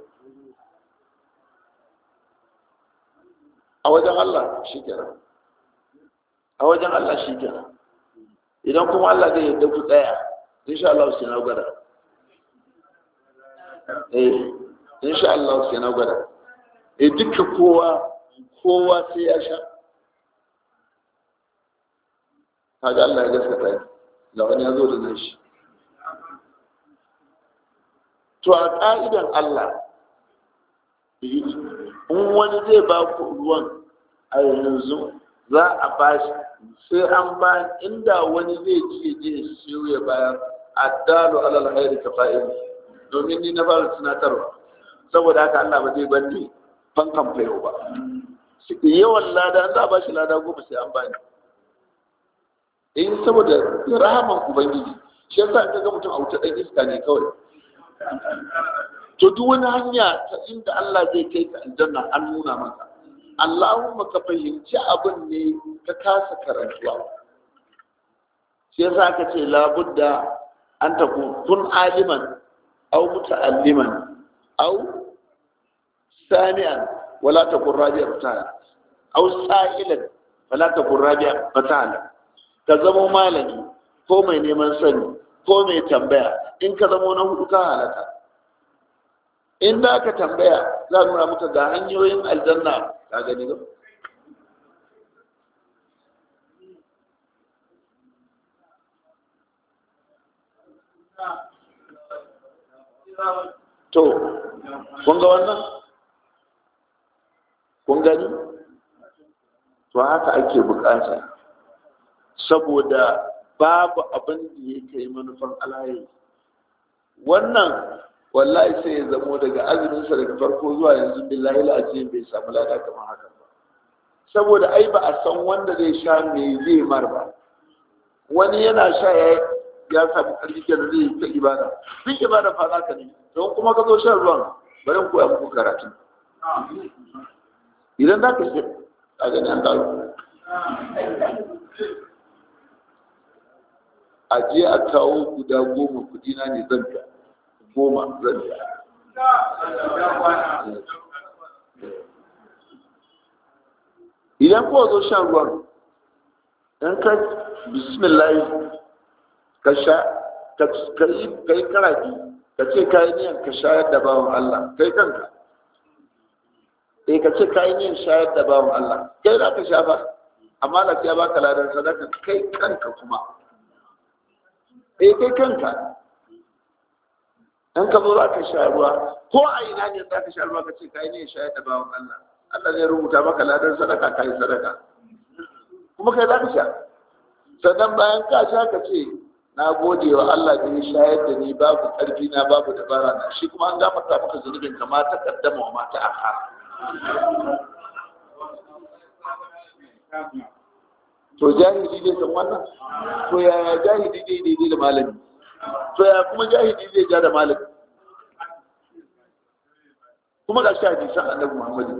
a wajen Allah shi kenan a wajen Allah shi kenan idan kuma Allah zai yadda ku tsaya insha Allah sai na gwada eh insha Allah sai na gwada eh duka kowa kowa sai ya sha kaga Allah ya gaskata da wani ya zo da nan shi to a ka'idan Allah in wani zai ba ku ruwan a yanzu za a ba shi sai an ba inda wani zai ce je siyo ya bayar addalu alal khairi ka fa'il domin ni na fara tunatarwa saboda haka Allah ba zai bani fankan fayo ba yawan lada an za a ba shi lada goma sai an bani in saboda rahaman ubangiji shi yasa ka ga mutum a wuta dan iska ne kawai to duk wani hanya ta inda Allah zai kai ka aljanna an nuna maka Allahumma ka fahimci abin ne ka kasa karantuwa shi yasa ka ce labudda an ta kun aliman au muta'alliman au sami'an wala ta kun rabi'a fatala au sa'ilan wala ta kun rabi'a fatala ka zama malami ko mai neman sani ko mai tambaya in ka zama na hudu ka halaka in da ka tambaya za a nuna muka ga hanyoyin aljanna ka gani ba to kun ga wannan kun gani to haka ake bukata saboda babu abin da ya kai manufan alayi wannan wallahi sai ya zamo daga azuminsa daga farko zuwa yanzu billahi la'ajiyar bai samu lada kamar haka ba saboda ai ba a san wanda zai sha me zai mar ba wani yana sha ya ya samu ƙarfi da zai ta ibada duk ibada fa za ka ne don kuma ka zo shan ruwan bari in koya muku karatu idan za ka shi a gani an dawo a je a kawo guda goma kudi na ne zan biya goma zan biya idan kowa zo shan ruwan in ka bismillah ka sha ka yi karafi ka ce ka yi niyan ka shayar da bawan Allah kai kanka eh ka ce ka yi niyan shayar da bawan Allah kai za ka sha ba amma da ya baka ladan sadaka kai kanka kuma eh kai kanka in ka zo za ka sha ruwa ko a ina ne za ka sha ruwa ka ce ka yi niyan shayar da bawan Allah Allah zai rubuta maka ladan sadaka ka yi sadaka kuma kai za ka sha sannan bayan ka sha ka ce na gode wa Allah da ya shayar da ni babu ƙarfi na babu dabara na shi kuma an gafarta maka zunubin ka ma ta kaddama wa mata aka to jahili zai san wannan to yaya jahili zai daidai da malami to yaya kuma jahili zai ja da malami kuma ga shi hadisan annabi Muhammadu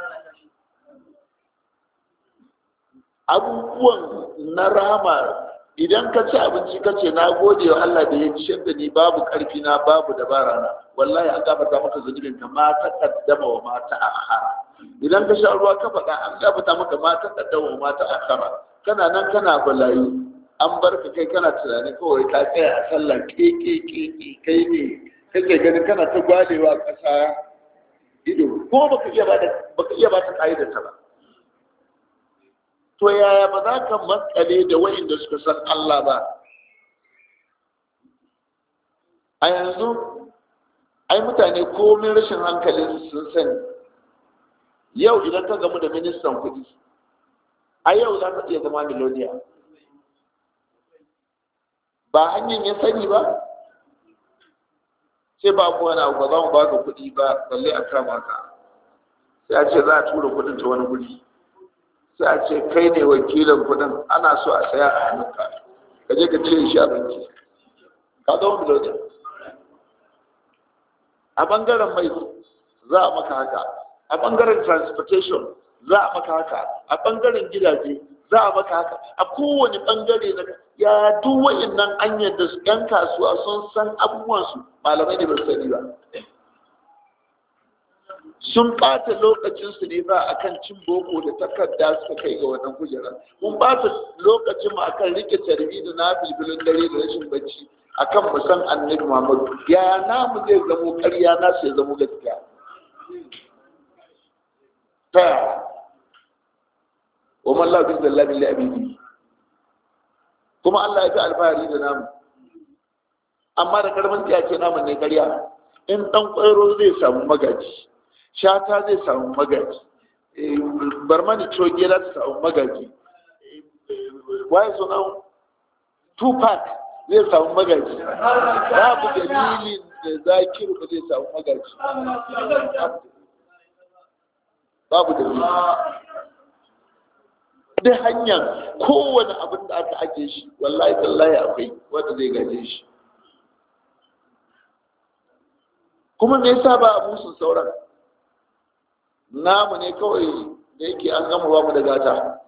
abubuwan na rama idan ka ci abinci ka ce na gode wa Allah da ya ciyar da ni babu karfi na babu dabara na wallahi an gafarta maka zunubin ka ma ta kaddama wa ma ta akhara idan ka sha ruwa ka faɗa an gafarta maka ma ta kaddama wa ma ta akhara kana nan kana balayi an bar ka kai kana tunanin kawai ka tsaya a sallah ke ke ke ke kai ne kake ganin kana ta gwalewa ƙasa ido ko baka iya ba da baka iya ba ta ka'idar ta ba to yaya ba za ka matsale da wayanda suka san Allah ba a yanzu ai mutane komin rashin hankali sun sani yau idan ka gamu da ministan kuɗi a yau za ka iya zama miloniya ba hanyar ya sani ba sai ba mu wani abu ba za mu baka kuɗi ba balle a kama ka sai a ce za a tura kuɗin ta wani guri sai a ce kai ne wakilin kudin ana so a saya a hannunka ka je ka cire shi a banki ka zama miloniya a bangaren mai za a maka haka a bangaren transportation za a maka haka a bangaren gidaje za a maka haka a kowane bangare na ya duk wa'annan an yadda su yan kasuwa sun san abubuwansu malamai ne ba su sani ba sun ɓata lokacinsu ne ba akan cin boko da takarda suka kai ga wannan kujerar mun ɓata lokacin mu akan rike tarbi da na bilbilin dare da rashin bacci akan mu san annabi Muhammadu ya namu zai zamo ƙarya na ya zamo gaskiya ta wa man la bi zallabi li abidi kuma Allah ya fi alfahari da namu amma da karfin tsiya ce namun ne ƙarya in ɗan ƙwairo zai samu magaji shata zai samu magaji barmani coge za ta samu magaji waye sunan tupac zai samu magaji babu dalilin da zakiru ba zai samu magaji babu dalilin da hanyar kowane abin da aka ake shi wallahi tallahi akwai wanda zai gaje shi kuma me yasa ba a musun sauran namu ne kawai da yake an gama ba mu da gata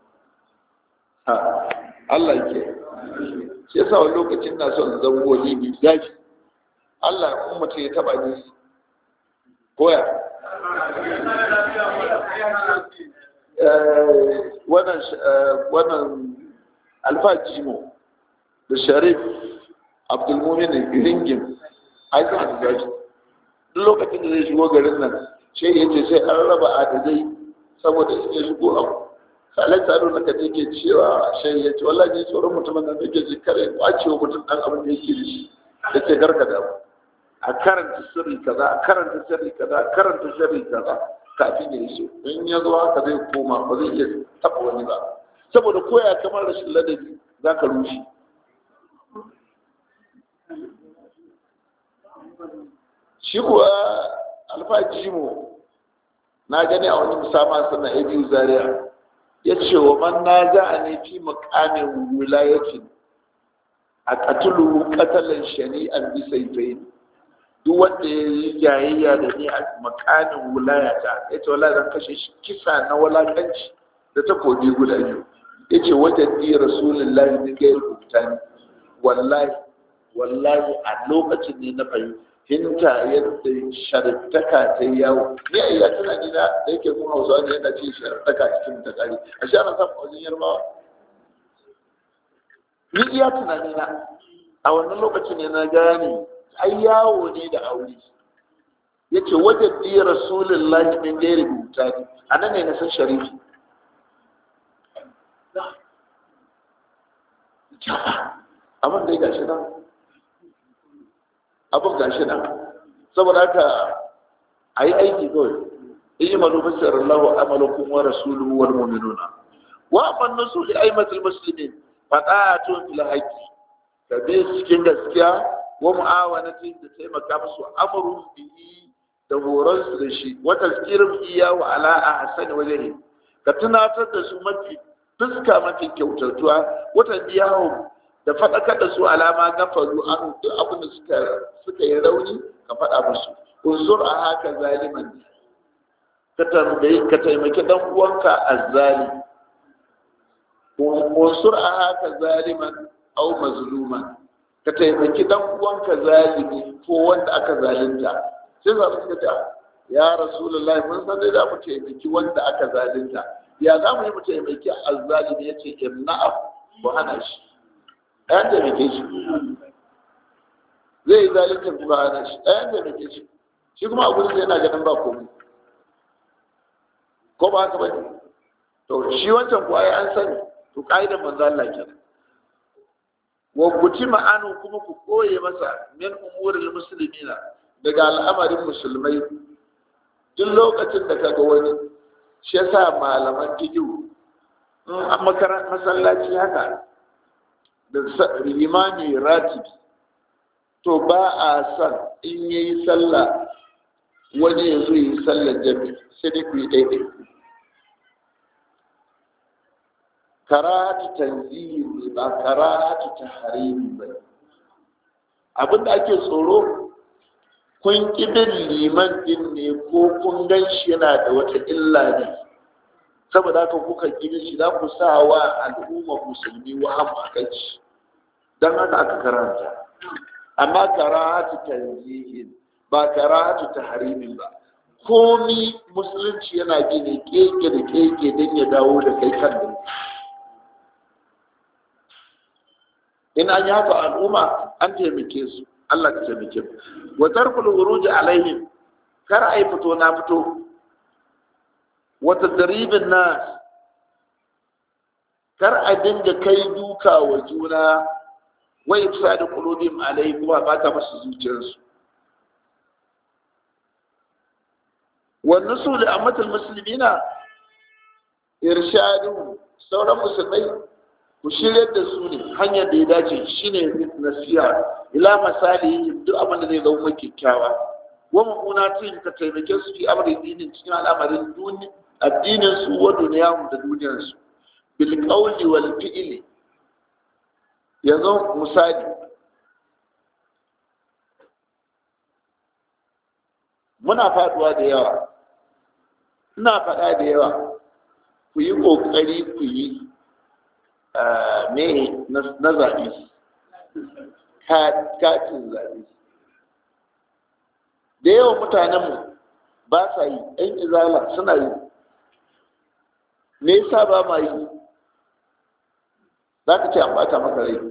ha Allah yake shi yasa wani lokacin na son zan wani mai zafi Allah in mutum ya taba ni koya wannan wannan alfa jimo da sharif abdulmumin ringin aikin da zafi duk lokacin da zai shigo garin nan sai ya ce sai an raba adadai saboda in ya shigo abu salai tsaro na kaje ke cewa sai ya ce wallahi tsoron mutumin nan yake ji kare kwace wa mutum dan abin da yake da shi da ce garka da a karanta sirri kaza a karanta sirri kaza a karanta sirri kaza kafin ya iso in ya zo haka zai koma ba zai iya taɓa wani ba saboda koya kamar rashin ladabi za ka rushe shi kuwa alfaji mu na gani a wani musama sana abu zaria ya ce wa man na za a ne fi makamin wilayatin a katulu katalan shari'an bisaifain duk wanda ya yi jayayya da ni a makamin wilayata ya ce wala zan kashe shi kisa na walakanci da takobi guda biyu ya ce wajen ni rasulullahi ne ga rubuta ni wallahi wallahi a lokacin ne na fahimta hinta yadda shartaka ta yawo ni a iya tunani na da yake kuma hausawa ne yana ce shartaka cikin ta kare a shi ana samun wajen yarbawa ni iya tunani na a wannan lokacin ne na gane ai yawo ne da aure yace wajen bi rasulullahi min gairi rubuta ne a nan ne na san sharifi abin da ya gashi nan abin gashi nan saboda haka a yi aiki kawai in malu fasar Allah amalukum wa rasuluhu wal mu'minuna wa man nasu li aimatul muslimin fadatun fil haqqi ka bi cikin gaskiya wa mu'awanati da taimaka musu amrun bihi da horon su da shi wa tazkirum iya wa ala ahsan wajhi ka tunatar da su mafi fuska mafi kyautatuwa wata biyahu da faɗakar da su alama gafaru an duk abin da suka suka yi rauni ka faɗa musu unzur a haka zaliman ka tambayi ka taimaki dan uwanka azzali unsur a haka zaliman au mazluman ka taimaki dan uwanka zalimi ko wanda aka zalunta sai za su ce ya rasulullah mun san dai za mu taimaki wanda aka zalunta ya za mu yi mu taimaki azzalimi yace imna'a ku hana shi ɗayan taimake shi zai yi zalunta ku hana shi ɗayan taimake shi shi kuma a gurin yana ganin ba komai ko ba haka bane to shi wancan kuwa ya an sani to ka'idar manzo Allah kenan wa kutima anu kuma ku koye masa min umuril muslimina daga al'amarin musulmai duk lokacin da kaga wani shi yasa malaman tijiu in an makaran masallaci haka da limami ratibi to ba a san in yayi sallah wani ya zo yi sallar jami sai dai ku yi daidai karatu tanziri ne ba karatu taharimi ba abinda ake tsoro kun bin liman din ne ko kun gan shi yana da wata illa ne saboda haka kuka ƙi shi za ku sa wa al'umma musulmi wa hamakanci don haka aka karanta amma karatu tanzihin ba karatu taharimin ba komi musulunci yana bi ne keke da keke don ya dawo da kai kan da in an yi haka al'umma an taimake su Allah ka taimake mu wa tarkul wuruji alaihim kar ai fito na fito wa tadribin nas kar a dinga kai duka wa juna wa ifsadu qulubihim alaihi kuma ba ta musu zuciyarsu wa nusul amatul muslimina irshadu sauran musulmai ku shirya da su ne hanyar da ya dace shine nasiha ila misali duk abin da zai zama kyakkyawa wa mu'unatin ka taimake su fi amrin dinin cikin al'amarin addinin su wa duniyahum da duniyar su bil qawli wal fi'li yanzu misali muna faduwa da yawa ina faɗa da yawa ku yi ƙoƙari ku yi me na zaɓe katin zaɓe da yawan mutanenmu ba sa yi ‘yan izala suna yi me yasa ba ma yi za ka ce an bata maka rai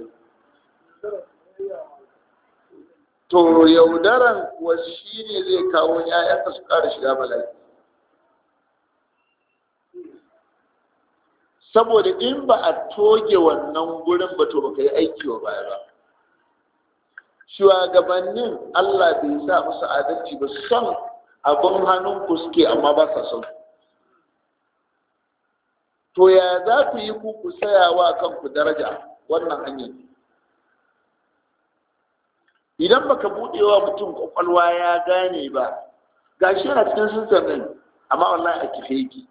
to yaudaran kuwa shi ne zai kawo ‘ya'yanka su ƙara shiga bala'i saboda in ba a toge wannan gurin ba to baka yi aiki wa baya ba shugabannin Allah bai sa musu adalci ba son abin hannun ku suke amma ba sa son to ya za ku yi ku ku sayawa kanku daraja wannan hanyar idan baka buɗewa mutum kwakwalwa ya gane ba gashi yana cikin sistem ɗin amma wallahi a kife yake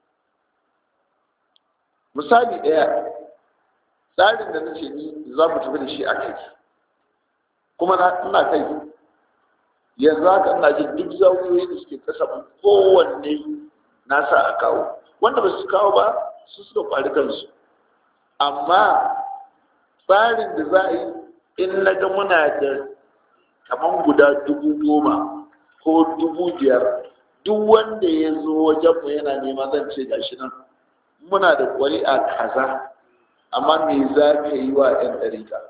misali ɗaya tsarin da nace ni za mu tafi da shi a kai kuma na ina kai yanzu haka ina jin duk zawiyoyi da suke kasa kowanne na sa a kawo wanda ba su kawo ba su suka kwari kansu amma tsarin da za a yi in na ga muna da kamar guda dubu goma ko dubu biyar duk wanda ya zo wajenmu yana nema zan ce gashi nan muna da ƙwari'a kaza amma me za ka yi wa 'yan ɗarika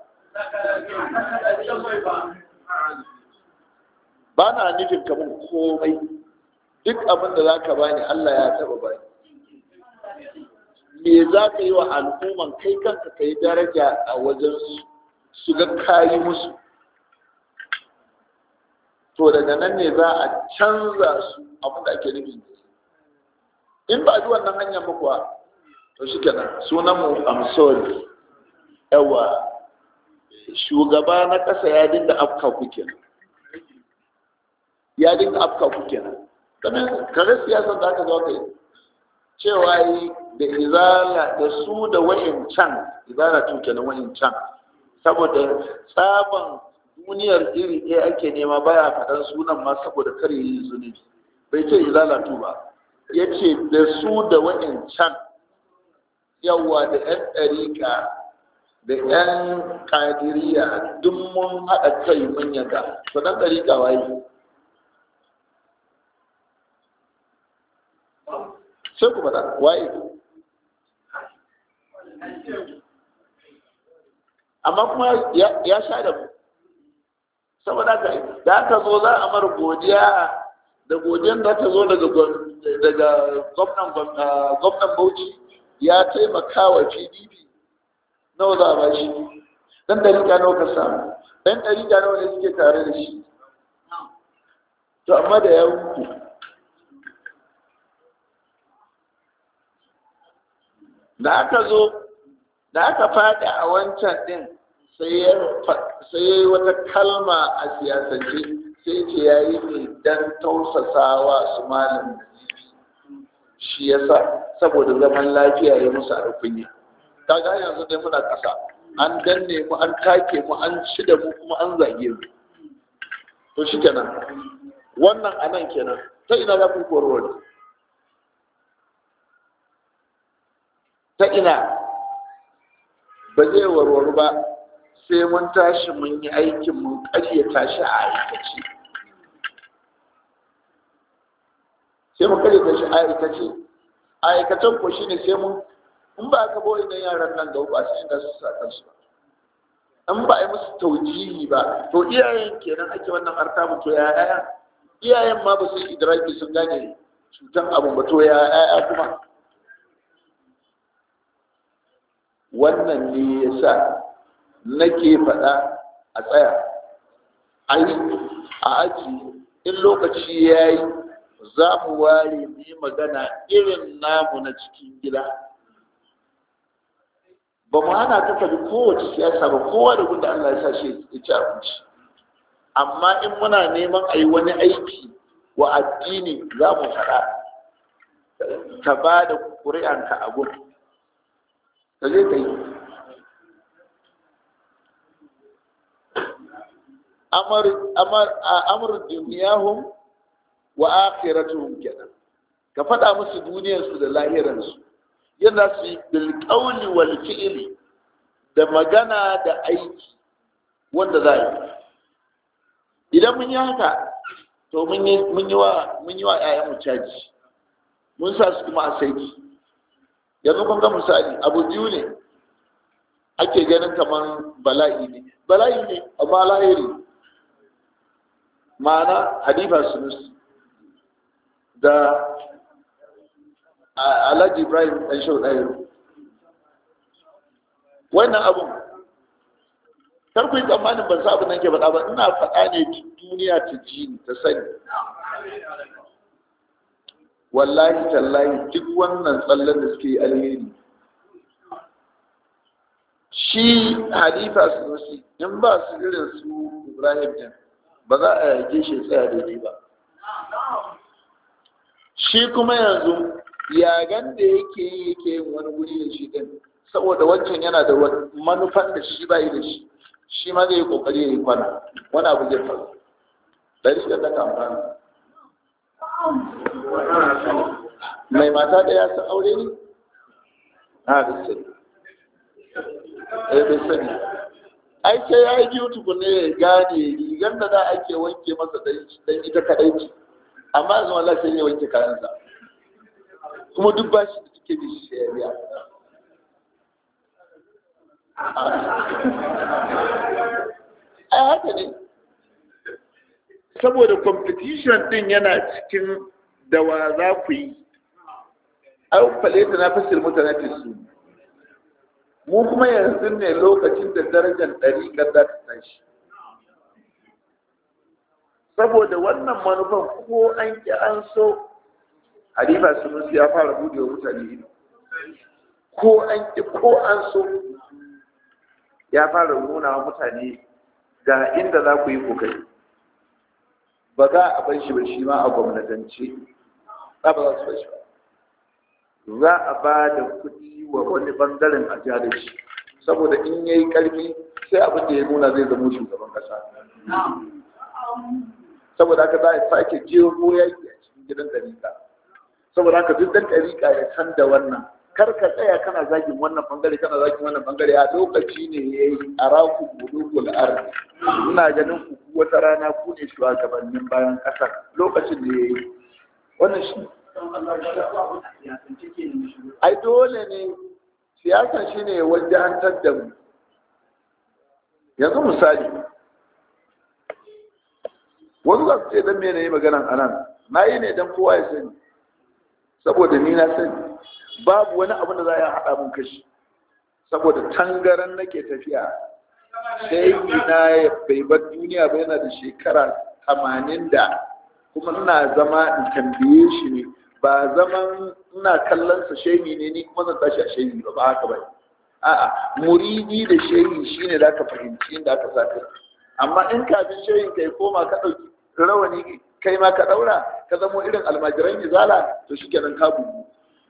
ba na nufin kamar komai duk abin da za ka bani Allah ya taɓa bani me za ka yi wa al'umman kai kanka ka yi daraja a wajen su ga kayi musu to daga nan ne za a canza su abin da ake nufi in ba a ji wannan hanyar ba kuwa to shi kenan sunan mu amsori yawa shugaba na ƙasa ya dinga afka ku kenan ya dinga afka ku kenan kamar kare siyasar da aka zo kai cewa yi da izala da su da wa'incan izala tun kenan wa'incan saboda tsaban duniyar iri ɗaya ake nema baya faɗan sunan ma saboda kare yi zunubi bai ce izala tu ba ya ce da su da wa'incan yawa da 'yan ɗariƙa da 'yan ƙadiriya duk mun haɗa kai mun yaga to ɗan ɗariƙa waye sai ku faɗa waye amma kuma ya sha da mu saboda haka da aka zo za a mara godiya da godiyan da ta zo daga gwamnan gwamnan bauchi ya taimaka wa pdp nawa za a ba shi dan dariƙa nawa ka samu dan dariƙa nawa ne suke tare da shi to amma da ya wuce da aka zo da aka faɗi a wancan ɗin sai ya yi wata kalma a siyasance sai ce ya yi ne don tausasawa su malam shi ya sa saboda zaman lafiya ya musu a kunya kaga yanzu dai muna ƙasa an danne mu an take mu an ci da mu kuma an zage mu to shi kenan wannan a nan kenan ta ina za ku korowar ta ina ba zai warware ba sai mun tashi mun yi aikin mun karyata shi a aikace sai mun karyata shi a aikace a aikacen ko shine sai mun in ba ka boye nan yaran nan ga ba sai da su sa kansu ba in ba a yi musu taujihi ba to iyayen kenan ake wannan artabu to ya yaya iyayen ma ba su yi idraki sun gane cutan abu ba to ya yaya kuma wannan ne ya sa nake faɗa a tsaya a yi a aji in lokaci ya yi za mu ware mu yi magana irin namu na cikin gida ba mu hana ka tafi kowace siyasa ba kowa da gunda Allah ya sa shi ya ci abinci amma in muna neman a yi wani aiki wa addini za mu faɗa ka ba da ƙuri'anka a gudu da zai kai amur duniyahum wa akhiratuhum kenan ka faɗa musu duniyarsu da lahiransu yadda su yi bilƙauli wal fi'ili da magana da aiki wanda za yi idan mun yi haka to mun yi wa mun yi wa ƴaƴanmu caji mun sa su kuma a saiki yanzu kun ga misali abu biyu ne ake ganin kamar bala'i ne bala'i ne amma lahiri ma'ana halifa sunus da alhaji ibrahim ɗan shau ɗaya wannan abun karku yi tsammanin ban sa abin nan ke faɗa ba ina faɗa ne duniya ta ji ni ta sani wallahi tallahi duk wannan tsallen da suke yi alheri shi halifa sunusi in ba su irin su ibrahim din ba za a yage shi tsaya daidai ba shi kuma yanzu yagan da yake yi yake yin wani guri da shi din saboda wancan yana da manufan da shi bayi da shi shi ma zai yi kokari ya yi kwana wani abu zai faru dari shi da ta amfani mai mata ɗaya sun aure ne? a da sani eh bai sani ai sai ya yi biyu tukune ya gane rigar da da ake wanke masa dan ita kadai ce amma yanzu wallah sai ya wanke kayansa kuma duk ba shi da suke da shi ya biya ai haka ne saboda competition din yana cikin da wa za ku yi ai faleta na fasir mutane su mu kuma yanzu ne lokacin da darajar ɗariƙar za ta tashi saboda wannan manufan ko an ƙi an so halifa sunusi ya fara buɗe wa mutane ido ko an ƙi ko an so ya fara nuna wa mutane ga inda za ku yi kokari ba za a bar shi ba shi ma a gwamnatance ba ba za su bar shi ba za a ba da kuɗi wa wani bangaren a jihar shi saboda in yayi ƙarfi sai abin da ya nuna zai zama shugaban ƙasa saboda haka za a sake jeho yaki a cikin gidan ɗariƙa saboda haka duk ɗan ɗariƙa ya san da wannan kar ka tsaya kana zagin wannan bangare kana zagin wannan bangare a lokaci ne ya yi a raku bulugul arzi ina ganin ku wata rana ku ne shugabannin bayan ƙasar lokacin da ya yi wannan shi ai dole ne siyasan shi ne wajen da mu yanzu misali wasu za su ce don mene yi maganan anan na yi ne don kowa ya sani saboda ni na sani babu wani abu da za a haɗa mun kashi saboda tangaran nake tafiya sai na bai bar duniya ba yana da shekara tamanin da kuma ina zama in tambaye shi ne ba zaman ina kallon sa shehi ne ni kuma zan tashi a shehi ba ba haka ba a'a muridi da shehi shine da ka fahimci inda aka saka amma in kafin shehin kai koma ka dauki rawani kai ma ka daura ka zamo irin almajiran izala to shikenan ka bugu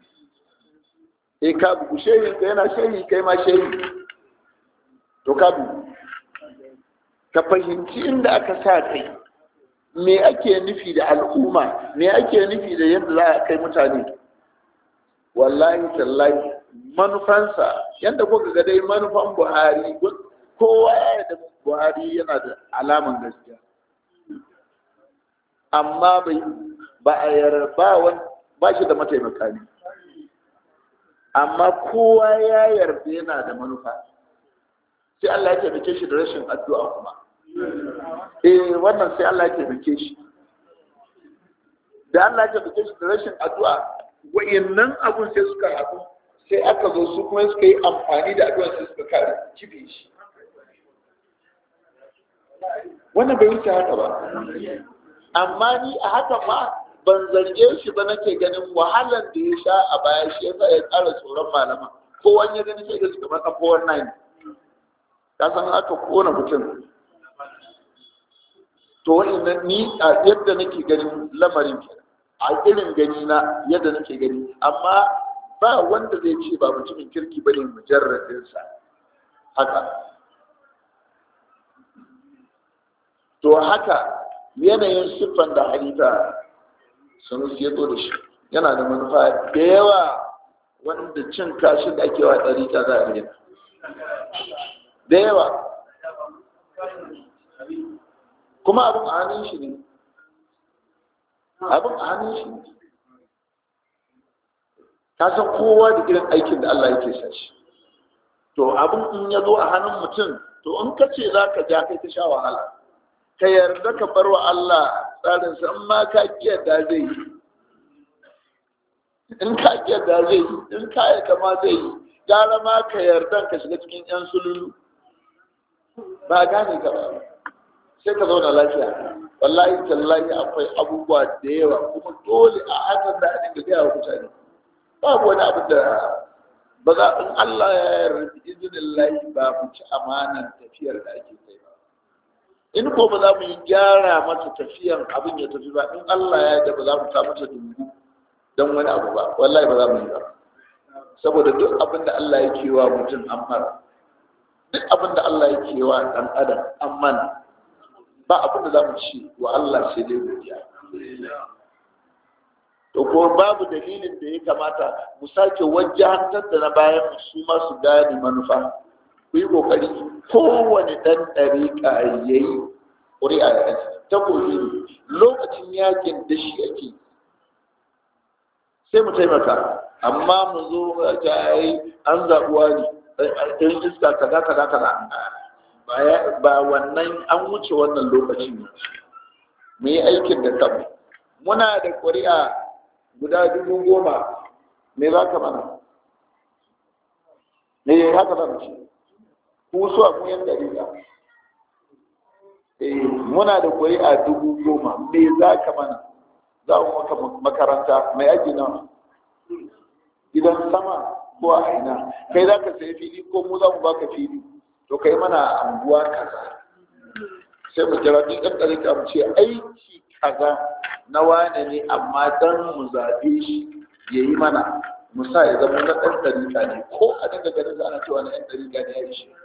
eh ka bugu shehin ka yana shehi kai ma shehi to ka bugu ka fahimci inda aka sa kai me ake nufi da al'umma me ake nufi da yadda za a kai mutane wallahi tallahi manufansa yadda kuka ga dai manufan buhari kowa ya da buhari yana da alaman gaskiya amma bai ba a yarba ba shi da mataimaka ne amma kowa ya yarda yana da manufa sai Allah ya taimake shi da rashin addu'a kuma eh wannan sai Allah ya taimake shi da Allah ya taimake shi da rashin addu'a wayannan abun sai suka haɗu sai aka zo su kuma suka yi amfani da addu'a sai suka kare kife shi wannan bai wuce haka ba amma ni a haka ma ban zarge shi ba nake ganin wahalar da ya sha a baya shi yasa ya ƙara tsoron malama ko wani ya gani sai da suka maka ko wannan ka san aka kona mutum to wa'annan ni a yadda nake ganin lamarin ke a irin gani na yadda nake gani amma ba wanda zai ce ba mutumin kirki bane mujarradinsa haka to haka yanayin siffan da halitta sun ya zo da shi yana da manufa da yawa wanda cin kashin da ake wa ɗarika za a yi da yawa kuma abin a hannun shi ne abin a hannun shi ne ka san kowa da irin aikin da Allah yake sa shi to abin in ya zo a hannun mutum to in ka ce za ka ja kai ta sha wahala ka yarda ka bar wa Allah tsarinsa in ma ka da zai yi in ka da zai yi in ka yarda ma zai yi gara ma ka yarda ka shiga cikin yan sululu ba gane ka ba sai ka zauna lafiya wallahi tallahi akwai abubuwa da yawa kuma dole a hakan da a dinga gaya wa mutane babu wani abu da ba za in Allah ya yarda izinin lahi ba mu ci amanan tafiyar da ake kai ba in ko ba za mu yi gyara mata tafiyan abin ya tafi ba in Allah ya yarda ba za mu ta mata dungu don wani abu ba wallahi ba za mu yi ba saboda duk abin da Allah ya kewa mutum an mara duk abin da Allah ya kewa dan adam an mana ba abin da za mu ci wa Allah sai dai godiya to ko babu dalilin da ya kamata mu sake wajahantar da na bayan su ma su gane manufa ku yi kokari kowane dan ɗariƙa ya yi ƙuri'a da ta koyi lokacin yakin da shi ake sai mu taimaka amma mu zo ta yi an zaɓuwa ne ɗin iska kaza kaza kaza ba wannan an wuce wannan lokacin ne mu yi aikin da kanmu muna da ƙuri'a guda dubu goma me za ka mana me haka zan ce ku so a kuyan dari ba eh muna da ƙuri'a dubu goma me za ka mana za mu maka makaranta mai aji nawa gidan sama ko a aina kai za ka sayi fili ko mu za mu baka fili to kai mana anguwa kaza sai mu kira duk ɗan ɗarika mu ce aiki kaza na wane ne amma dan mu zaɓe shi ya yi mana mu sa ya zama na ɗan ɗarika ne ko a dinga ganin ana cewa na ɗan ɗarika ne ya yi shi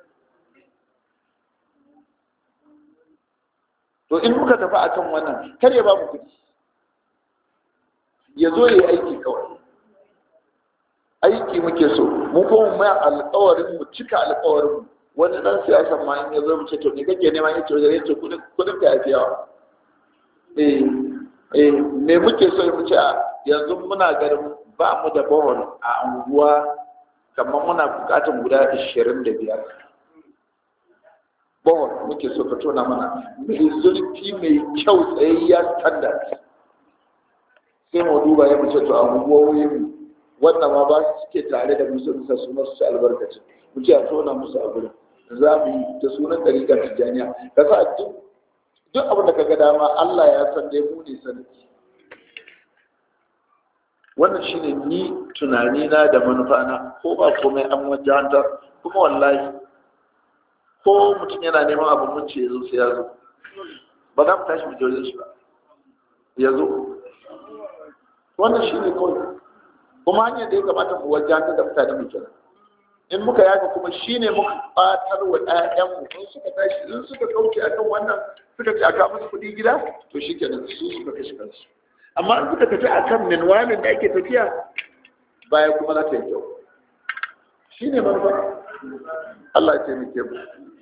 to in muka tafi a kan wannan kar ya ba mu kuɗi ya zo ya yi aiki kawai aiki muke so mu kuma mai alƙawarin mu cika alƙawarin mu wani dan siyasa ma in ya zo mu ce to ne kake nema ya ce wajen ya ce kudin kudin ka yafi yawa eh eh me muke so mu ce a yanzu muna garin ba mu da bohol a unguwa kamar muna bukatar guda ashirin da biyar bohol muke so ka tona mana mai zurfi mai kyau tsayayya standard sai mu duba ya mace to a unguwoyin wannan ma ba su suke tare da musu bisa su masu ci albarkaci mu ce a tona musu a gurin za mu yi da sunan ɗariƙar tijjaniya ka sa duk duk abin da ka ga dama Allah ya san dai mu ne sanadi wannan shine ni tunani na da manufa na ko ba komai an wajantar kuma wallahi ko mutum yana neman abin mun ce yazo sai ya zo ba za mu tashi mu jore shi ba ya zo wannan shine kawai kuma hanyar da ya kamata mu wajantar da mutane mu kenan in muka yaka kuma shine muka batar wa ƴaƴanmu in suka tashi in suka kauce akan wannan suka ce aka musu kuɗi gida to shikenan su suka kashe kansu amma in suka tafi akan minwalin da ake tafiya baya kuma za ta yi kyau shi ne manufa Allah ya taimake mu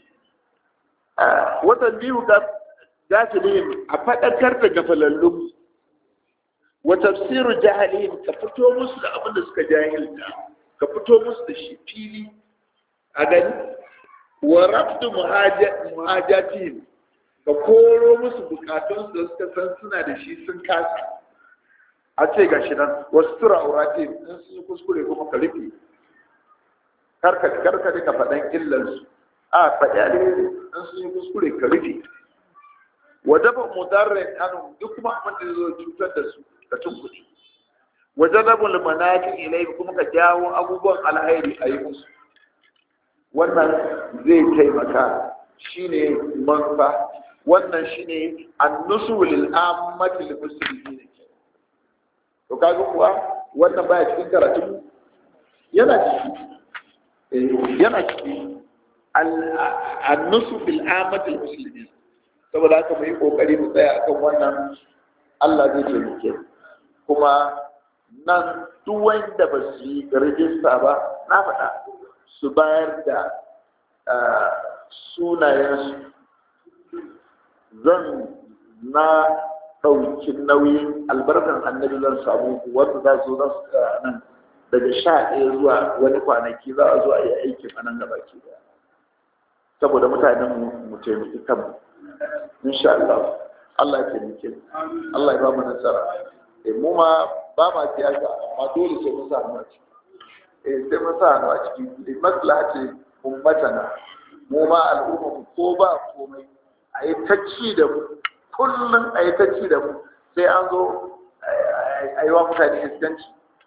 watan biyu ga gafilin a faɗakar da gafalallun wa tafsiru jahalin ka fito musu da abin da suka jahilta ka fito musu da shi fili a gani wa rafdu muhajatin ka koro musu bukatunsu da suka san suna da shi sun kasa a ce ga shi nan wasu tura aurati in sun yi kuskure kuma ka rufe karka karka ne ka faɗan illarsu a faɗi alheri in sun yi kuskure ka rufe wa dafa mudarrin anu duk kuma abin da zo cutar da su ka tunkuci wa jadabul manakin ilai kuma ka jawo abubuwan alheri a yi musu wannan zai taimaka shine manufa wannan shine annusu lil ammati lil muslimin to kaga kuwa wannan baya cikin karatu yana ciki yana ciki annusu bil ammati lil muslimin saboda haka mu yi kokari mu tsaya akan wannan Allah zai taimake kuma nan duk wanda ba su yi rijista ba na faɗa su bayar da sunayensu zan na ɗauki nauyin albarkar annabi zan samu wanda za su za su nan daga sha ɗaya zuwa wani kwanaki za a zo a yi aikin a nan gaba ke da saboda mutanen mu taimaki kanmu insha Allah Allah ya taimake mu Allah ya ba mu nasara eh mu ma ba ma siyasa amma dole sai mun sa hannu a ciki eh sai mun sa hannu a ciki maslaha ce ummatana mu ma al'umma mu ko ba komai a yi ta ci da mu kullum a yi ta ci da mu sai an zo a yi wa mutane iskanci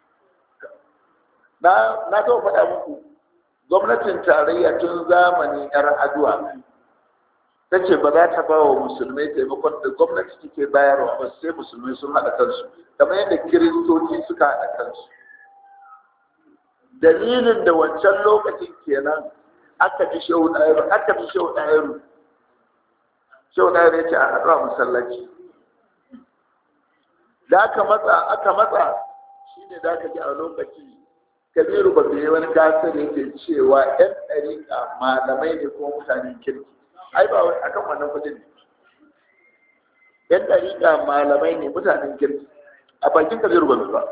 na taɓa faɗa muku gwamnatin tarayya tun zamani yar aduwa ta ce ba za ta ba wa musulmai taimakon da gwamnati take bayarwa ba sai musulmai sun haɗa kansu kamar yadda kiristoci suka haɗa kansu dalilin da wancan lokacin kenan aka fi shehu ɗayaru aka fi shehu ɗayaru shehu ɗayaru ya ce a haɗu a masallaci da aka matsa aka matsa shi ne da aka ji a lokaci kabiru ba bai wani gasar yake cewa yan ɗariƙa malamai ne kuma mutanen kirki ai ba wai akan wannan kudin ne yan ɗariƙa malamai ne mutanen kirki a bakin kabiru ba ba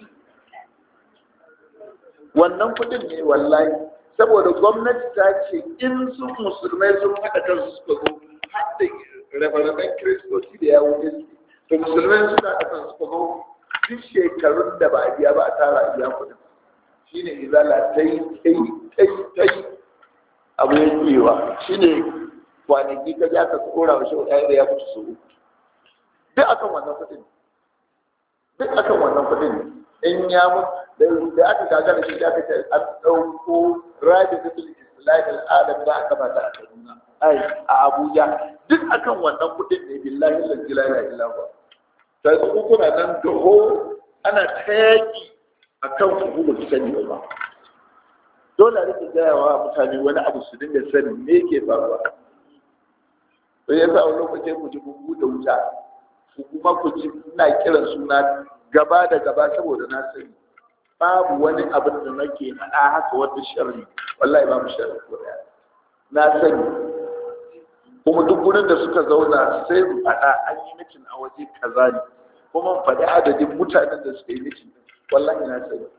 wannan kudin ne wallahi saboda gwamnati ta ce in su musulmai sun haɗa kansu suka zo har da rabe kiristoci da ya wuce to musulmai suna haɗa kansu suka zo duk shekarun da ba a biya ba a tara a biya kudin shine izala ta yi ta yi ta yi ta yi abu ya kewa shine kwanaki ka ja ka kora wa shi ɗaya da ya mutu su duk akan wannan kudin duk akan wannan kudin in ya mutu da aka gagara shi da aka ce an ɗauko rabin da bil islamin alam da aka bata a kaduna ai a abuja duk akan wannan kudin ne billahi la ilaha illa huwa sai su kuna nan gaho ana ta yaki akan ku ba su sani ba dole a rike gaya wa mutane wani abu su dinga sani me yake faruwa sai yasa wani lokacin ku ji ku da wuta ku kuma ku ji ina kiran suna gaba da gaba saboda na sani babu wani abin da nake faɗa haka wata sharri wallahi babu sharri ko daya na sani kuma duk gurin da suka zauna sai mu faɗa an yi mitin a waje kaza ne kuma mu faɗi adadin mutanen da suka yi mitin wallahi na sani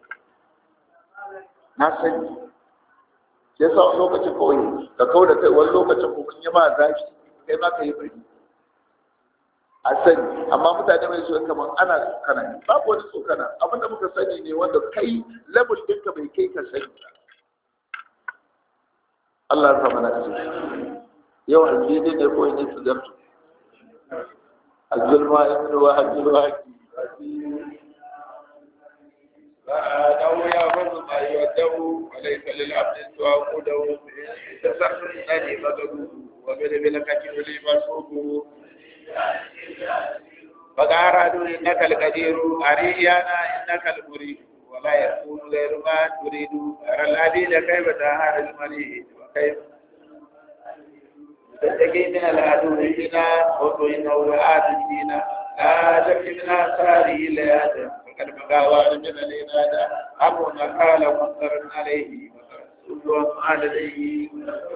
na sani ya sa wani lokacin kawai ka kawo da kai wani lokacin kuma yi ma zafi kai ma ka yi bari a sani amma mutane mai so kamar ana tsokana ne babu wani tsokana abinda muka sani ne wanda kai level ɗinka bai kai ka sani ba Allah ya sama na ce yau aljini ne ko ne su zartu azzulma ya min wa azzulma فأنه يأخذ ما يوده وليس للعبد سوى قوده تسحر النادي مدده وبالبلكة لي مسوقه فقد أرادوا إنك القدير أريانا إنك المريد ولا يكون غير ما تريد أرى العديد كيف تهار المريد وكيف تتقي من العدو فينا وطئنا وعاد فينا لا تكي من آثاره لآدم فقد بقى وعد من الإنادة أمرنا قال منظر عليه وسلم عليه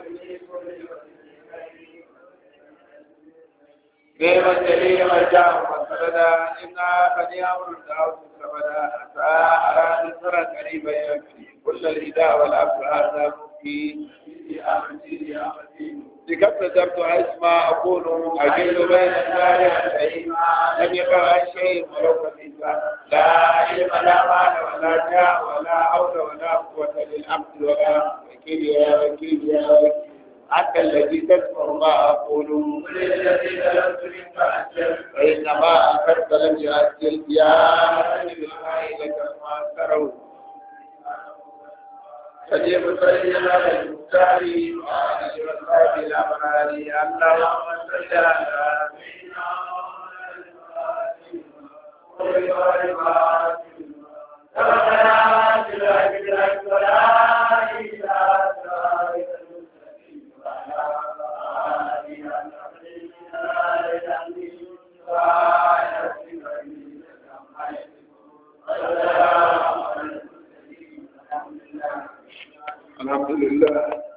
نعم الجليل مرجع وسردا إنا بني أمر داود سبدا أتى على نصر قريبا يكفي كل الهدى والعبد هذا مكي لقد نذرت اسمع اقول اجل بين النار لم يقع شيء ولو كفيفا لا علم لا مال ولا جاء ولا حول ولا قوه للعبد ولا وكيل يا وكيل يا وكيل أنت الذي تسمع ما أقول فإنما أخذت لم يؤجل يا بالله لك ما تروا فجيب سيدنا المختار وعلى وصحبه الأبرار اللهم صل على ربنا لا إله إلا الحمد لله